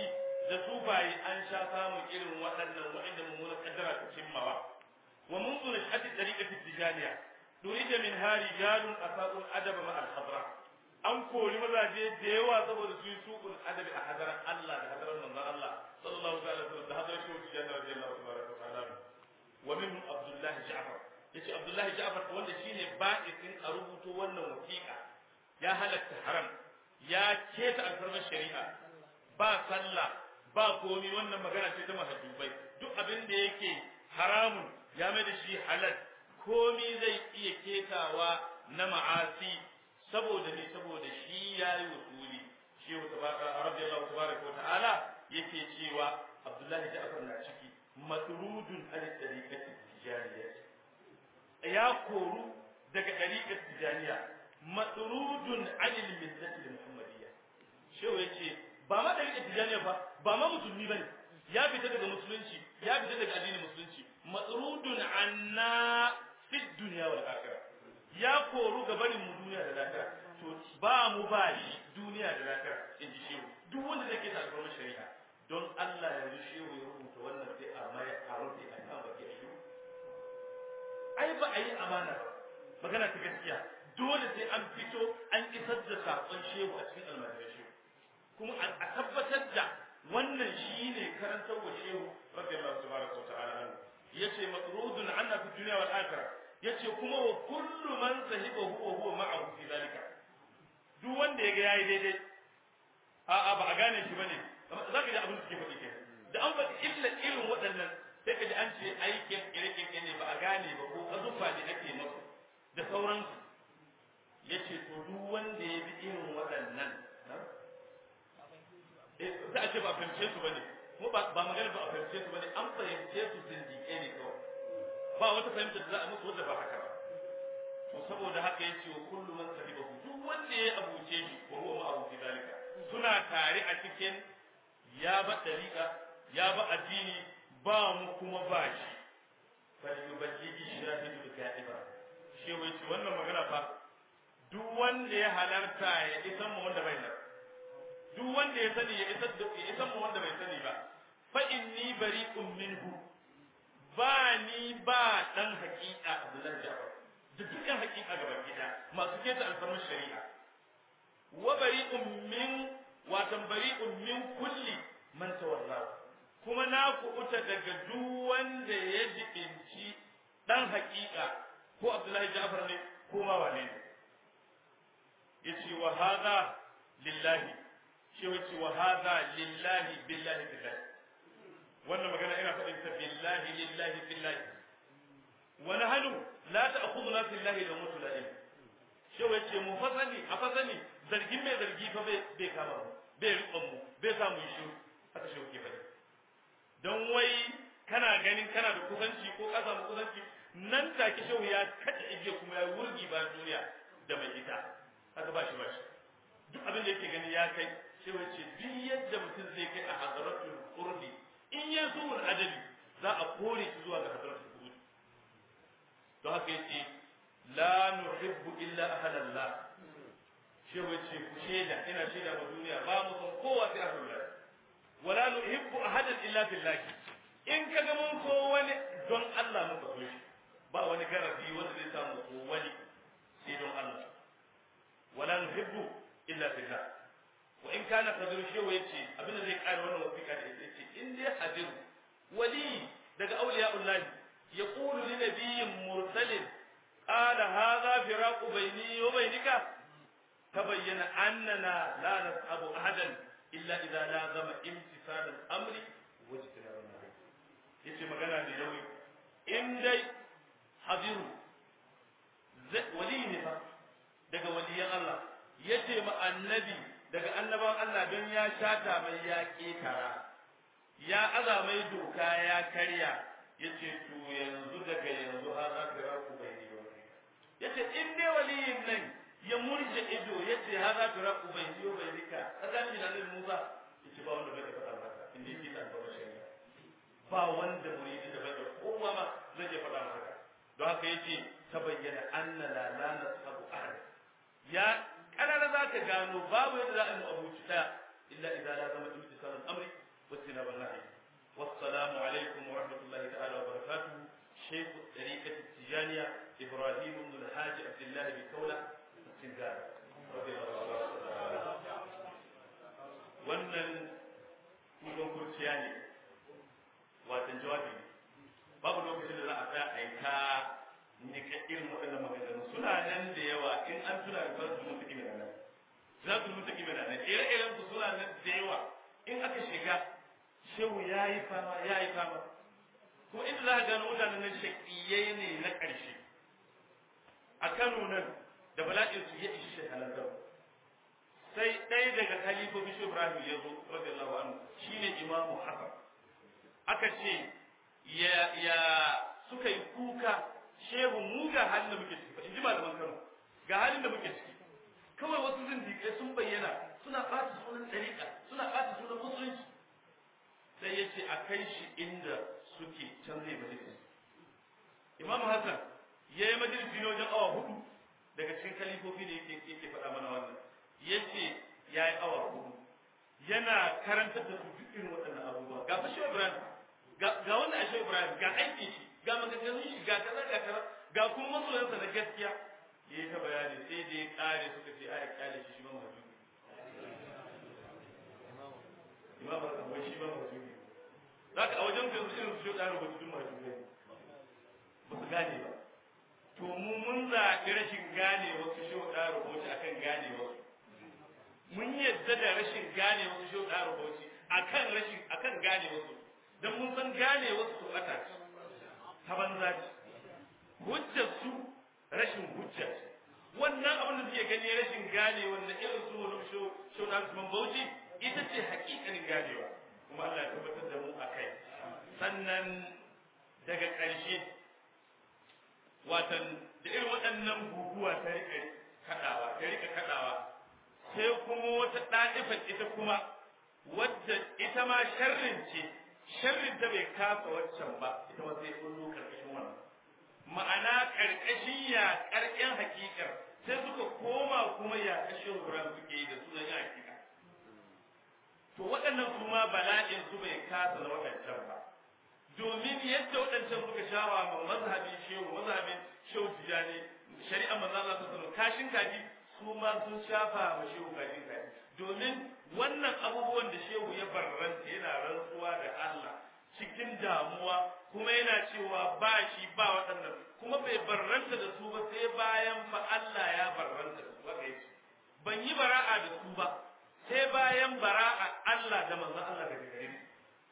da sufaye an sha samun irin waɗannan waɗanda mummunan kaddara ta cimmawa wa mun zuna shati tariqati tijaniya durida min hari jalun asaqul adaba ma al hadra an kori mazaje da yawa saboda su yi suqul adabi a hadaran Allah da hadaran manzon Allah sallallahu alaihi wasallam da hadaran shehu tijani radiyallahu ta'ala wa minhum abdullahi ja'far yace abdullahi ja'far wanda shine ba'isin a rubuto wannan wasiƙa ya halatta haram ya keta alfarmar shari'a ba sallah ba komi wannan magana ce ta mahajjubai duk abin da yake haramun ya mai da shi halal komi zai iya ketawa na ma'asi saboda ne saboda shi ya yi wasuli shi radiyallahu tabaraka wa ta'ala yake cewa abdullahi ja'far na ciki matrudun an tariqati tijaniyya ya koru daga tariqat tijaniya matrudun an millati muhammadiyya shehu yace ba ma tariqat tijaniya ba ba ma musulmi bane ya fita daga musulunci ya fita daga addinin musulunci matrudun anna fi dunya wal akhirah ya koru ga barin mu duniya da lahira to ba mu ba shi duniya da lahira in ji shehu duk wanda zai keta alfarmar shari'a don Allah yanzu shehu ya rubuta wannan sai a mai a rufe a kan baki a shehu ai ba a yi amana ba magana ta gaskiya dole sai an fito an isar da saƙon shehu a cikin almajiran shehu kuma a tabbatar da wannan shi ne karantar wa shehu radiyallahu tabaraka wa ta'ala anhu yace matrudun anna fi dunya wal akhirah yace kuma wa kullu man sahibahu wa huwa ma'ahu fi zalika duk wanda yaga yayi daidai a a ba a gane shi bane zaka ji abin da suke faɗi kenan da an faɗi illa irin waɗannan sai ka ji an ce aikin kirkin ne ba a gane ba ko azufa ne ake masu da sauransu yace to duk wanda ya bi irin waɗannan za a ce ba a fahimce su bane kuma ba magana ba a fahimce su bane an fahimce su zindiƙe ne kawai ba wata fahimta da za a musu wadda ba haka ba to saboda haka yace wa kullu man sahibahu duk wanda ya abuce shi wa huwa ma abu dalika suna tare a cikin ya ba dariqa ya ba addini ba mu kuma ba shi fal yuballighi shahidu ga'iba shi wai ce wannan magana fa duk wanda ya halarta ya isan mu wanda bai nan duk wanda ya sani ya isar da ya isan mu wanda bai sani ba fa inni bari'un minhu ba ni ba dan hakika Abdullahi Jabir da dukkan hakika gaban gida masu keta alfarmar shari'a wa bari'un min watan bari'un min kulli man tawalla kuma na kuɓuta daga duk wanda ya jibinci dan hakika ko Abdullahi Jabir ne ko ma wane ne yace wa hadha lillahi shi yace wa hadha lillahi billahi billahi wannan magana ina faɗin ta billahi lillahi billahi wa nahnu la ta'khuduna fillahi la mutu la ilm shi yace mu fasani a fasani zargin mai zargi fa bai bai kama mu bai riƙon mu bai samu shi haka shi ke faɗi don wai kana ganin kana da kusanci ko ka samu kusanci nan take shehu ya kada igiya kuma ya wurgi ba duniya da mai ita haka ba shi ba shi duk abin da yake gani ya kai shehu ya ce duk yadda mutum zai kai a hadaratul qurbi in ya zuwa adabi za a kore shi zuwa ga hadaratul qurbi to haka yace la nuhibbu illa ahlallah shehu ya ce ku shaida ina shaida wa duniya ba mu san kowa sai ahlullah wala nuhibbu ahadan illa billah in kaga mun so wani don Allah mun so shi ba wani garabi wanda zai samu ko wani sai don Allah wala nuhibbu illa billah wa in kana kadir shewa yace abinda zai kare wannan wasiƙa da yace in dai hadir wali daga awliya'ullah yaqulu li nabiyyin mursalin qala hadha firaqu bayni wa baynika tabayyana annana la nas'abu ahadan illa idza lazama imtisal al-amri wa ijtinab an-nahy yace magana da yawi in dai hadiru wali ne fa daga waliyan Allah yace ma annabi daga annaban Allah don ya shata mai ya ketara ya aza mai doka ya karya yace to yanzu daga yanzu har za ka raku bai ne yace in dai waliyin nan ya murje ido yace har za ka raku bai ne bai nika azami da nan Musa yace ba wanda bai faɗa haka in dai kita ba shari'a ba wanda muridi da bai da kowa ma zai je faɗa haka don haka yace ta bayyana anna la la nasabu ahad ya kanana za ka gano babu yadda za a yi abuci ta illa idza la zama imtisalul amri واجتناب النهي والسلام عليكم ورحمة الله تعالى وبركاته شيخ الطريقة التجانية إبراهيم بن الحاج عبد الله بكولة السنغال رضي الله عنه wannan kudin kurciya ne watan jawabi ne babu lokacin da za a tsaya a yi ta nika irin waɗannan maganganu suna nan da yawa in an tuna da za su mutu kimina nan za su mutu kimina nan ire-iren su suna nan da yawa in aka shiga shehu ya yi fama ya yi fama kuma inda za a gano mutanen nan shaƙiyai ne na ƙarshe a kano nan da bala'in su ya ishi shekalantar sai ɗaya daga khalifofi shi ibrahim ya zo radiyallahu anhu shine imamu hasan aka ce ya ya suka yi kuka shehu mu ga halin da muke ciki in ji malaman kano ga halin da muke ciki kawai wasu zindiƙai sun bayyana suna ɓata sunan ɗariƙa suna ɓata sunan musulunci sai ya ce a kai shi inda suke can zai majalisi imam hassan ya yi majalisi ne wajen awa hudu daga cikin kalifofi da yake yake faɗa mana wannan ya ce ya yi awa hudu yana karantar da su duk irin waɗannan abubuwa ga fashe ibrahim ga wanda ashe ibrahim ga aikin shi ga maganganun shi ga kaza ga kaza ga kuma masoyansa na gaskiya ya yi ta bayani sai da ya ƙare suka ce a ya ƙare shi shi ma mahajjubi imam hassan wai shi ma mahajjubi za ka a wajen ka yanzu irin su shi ɗaya rubutu duk mahajjubi ne ba su gane ba to mu mun zaɓi rashin gane wasu shi ɗaya rubutu akan gane wasu mun yadda da rashin gane wasu shi ɗaya rubutu akan rashin akan gane wasu dan mun san gane wasu su ɓata ce ta banza ce hujjar su rashin hujja ce wannan abin da suke gani rashin gane wanda irin su wani shi ɗaya su bauchi ita ce hakikanin ganewa kuma Allah ya tabbatar da mu a kai sannan daga ƙarshe watan da irin waɗannan guguwa ta rika kaɗawa ta rika kaɗawa sai kuma wata ɗa'ifar ita kuma wadda ita ma sharrin ce sharrin ta bai kasa waccan ba ita ma sai kullu karkashin wannan ma'ana karkashin ya karken hakikar sai suka koma kuma ya kashe wuran suke yi da sunan ya hakika to waɗannan kuma bala'in su bai kasa na waɗancan ba domin yadda waɗancan suka shawa ma mazhabin shehu mazhabin shehu tijani shari'a manzo Allah ta sanar kashin kaji su ma sun shafa ma shehu kashin kaji domin wannan abubuwan da shehu ya barranta yana rantsuwa da Allah cikin damuwa kuma yana cewa ba shi ba waɗannan kuma bai barranta da su ba sai bayan fa Allah ya barranta da su haka yace ban yi bara'a da su ba sai bayan bara'a Allah da manzo Allah daga gare ni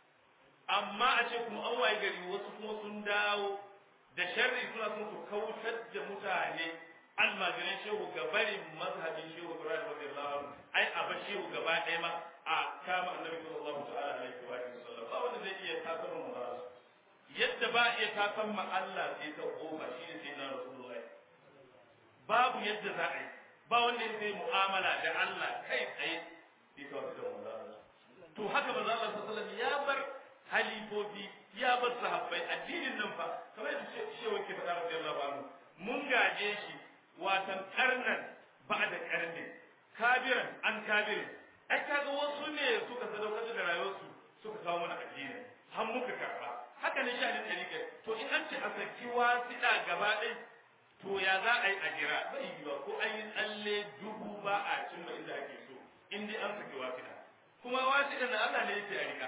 amma a ce kuma an waye gari wasu kuma sun dawo da sharri suna son su kautar da mutane almajiran shehu ga barin mazhabin shehu Ibrahim radiyallahu anhu ai a ba shehu gaba ɗaya ma a kama annabi sallallahu ta'ala alaihi wa sallam ba wanda zai iya takar mu ba yadda ba iya takar ma Allah sai ta kofa shine sai na rasulullahi babu yadda za a yi ba wanda ya sai mu'amala da Allah kai tsaye sai ta wata da to haka manzo Allah sallallahu alaihi ya bar halifofi ya bar sahabbai addinin nan fa kamar yadda shehu ke faɗa radiyallahu anhu mun gaje shi watan karnan ba da karni kabiran an kabirin ai kaga wasu ne suka sadaukar da rayuwarsu suka kawo mana addini har muka karba haka ne shi hadin dalika to in an ce a saki wasiɗa gaba ɗaya to ya za a yi a jira bai yiwa ko an yi tsalle dubu ba a cimma inda ake so in dai an saki wasiɗa kuma wasiɗa na Allah ne yake a rika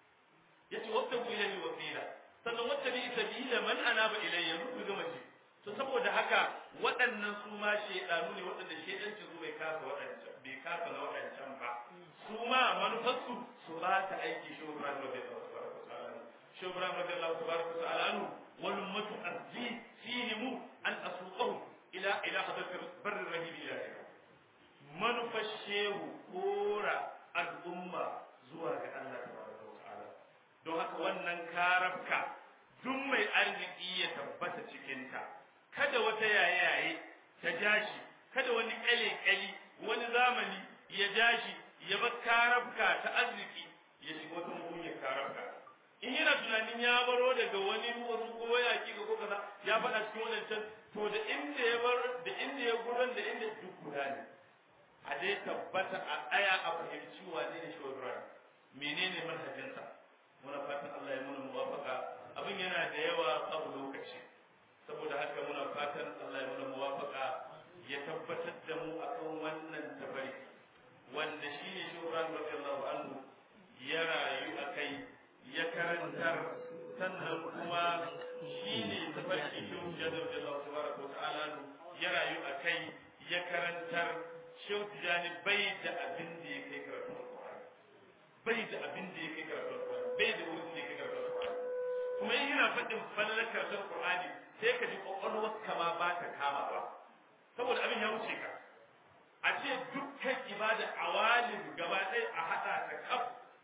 yace wattabu ilayhi wasila sannan wattabi sabila man anaba ilayya ruku gama ce to saboda haka waɗannan su ma shedanu ne waɗanda shedanci su bai kasa waɗancan bai kasa na waɗancan ba su ma manufarsu su ba ta aiki shi Ibrahim radiyallahu ta'ala shi Ibrahim radiyallahu ta'ala anhu wal ummatu azzi fihim an asuqahu ila ila hadratir barr rahim ilahi manufar shehu kora al'umma zuwa ga Allah tabaraka ta'ala don haka wannan karabka duk mai arziki ya tabbata cikinta kada wata yaye-yaye ta jashi kada wani kyale-kyali wani zamani ya jashi ya bar karabka ta arziki ya shiga wata mugunyar karabka in yana tunanin ya baro daga wani wasu ko yaƙi ga ko kaza ya faɗa cikin wadancan to da inda ya bar da inda ya gudan da inda duk guda ne a dai tabbata a aya a fahimci wane ne shi menene manhajinsa muna fatan Allah ya muna muwafaka abin yana da yawa babu lokaci saboda haka muna fatan Allah ya muna muwafaka ya tabbatar da mu akan wannan tabarki wanda shi ne shi Ibrahim radiyallahu anhu ya rayu a kai ya karantar sannan kuma shi ne tafarki shi Jadar radiyallahu tabaraka wa ta'ala ya rayu a kai ya karantar Shehu Tijani bai da abin da ya kai karatu Al-Qur'ani bai da abin da ya kai karatu Al-Qur'ani bai da wurin da ya kai karatu Al-Qur'ani kuma in yana faɗin falalar karatu Al-Qur'ani sai ka ji kwakwalwar kama ba ta kama ba saboda abin ya wuce ka a ce dukkan ibada awalin gaba ɗaya a haɗa ta kaf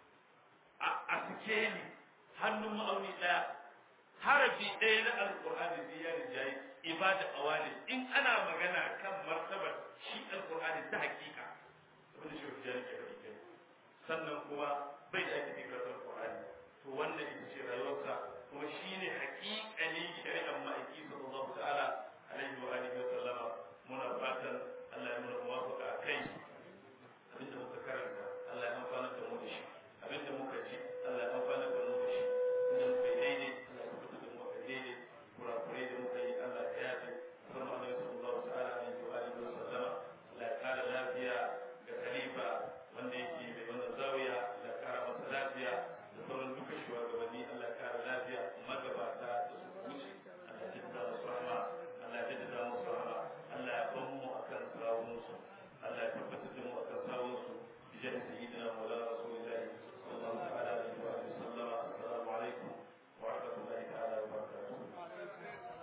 a sikeli hannun ma'auni ɗaya harafi ɗaya na alƙur'ani sai ya rijayi ibada awalin in ana magana kan martabar shi alƙur'ani ta hakika abin da shi ya rike da ita sannan kuma bai da ake fikar alƙur'ani to wannan ita ce rayuwarsa kuma shine haƙiƙanin shari'ar ma'aiki sallallahu ta'ala alaihi wa alihi wa sallama muna fatan Allah ya muna muwafaka a kai abinda muka karanta Allah ya amfana da mu da shi abinda muka ji Allah ya amfana da mu da shi inda muka yi daidai Allah ya fito da mu a daidai kurakurai da muka yi Allah ya yafe kuma Allah ya sallallahu ta'ala alaihi wa alihi wa sallama Allah ya kara lafiya ga khalifa wanda yake mai wannan zawiya Allah ya kara masa lafiya da sauran duka shugabanni Allah ya kara lafiya magabata da su wuce Allah ya jaddada musu rahma Allah ya jaddada musu rahma Allah ya ban mu akan sawunsu Allah ya tabbatar da mu akan sawunsu bi jahi sayyidina maulana rasulillahi sallallahu ta'ala alaihi wa alihi sallam assalamu alaikum wa rahmatullahi ta'ala wa barakatuh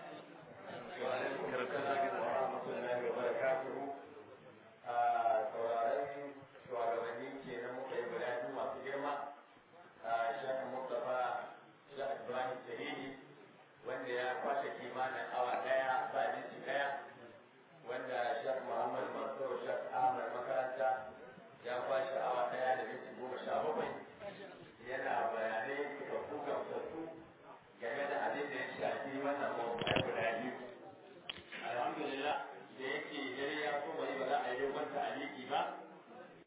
wa alaikum assalam wa rahmatullahi wa barakatuh a sauraron shugabanni kenan muka yi bayani masu girma a shafin Mustapha Shah Ibrahim Shahidi wanda ya kwashe kimanin awa daya ba minti daya wanda Sheikh Muhammad Mansur Sheikh Ahmad makaranta ya kwashe awa daya da minti goma sha bakwai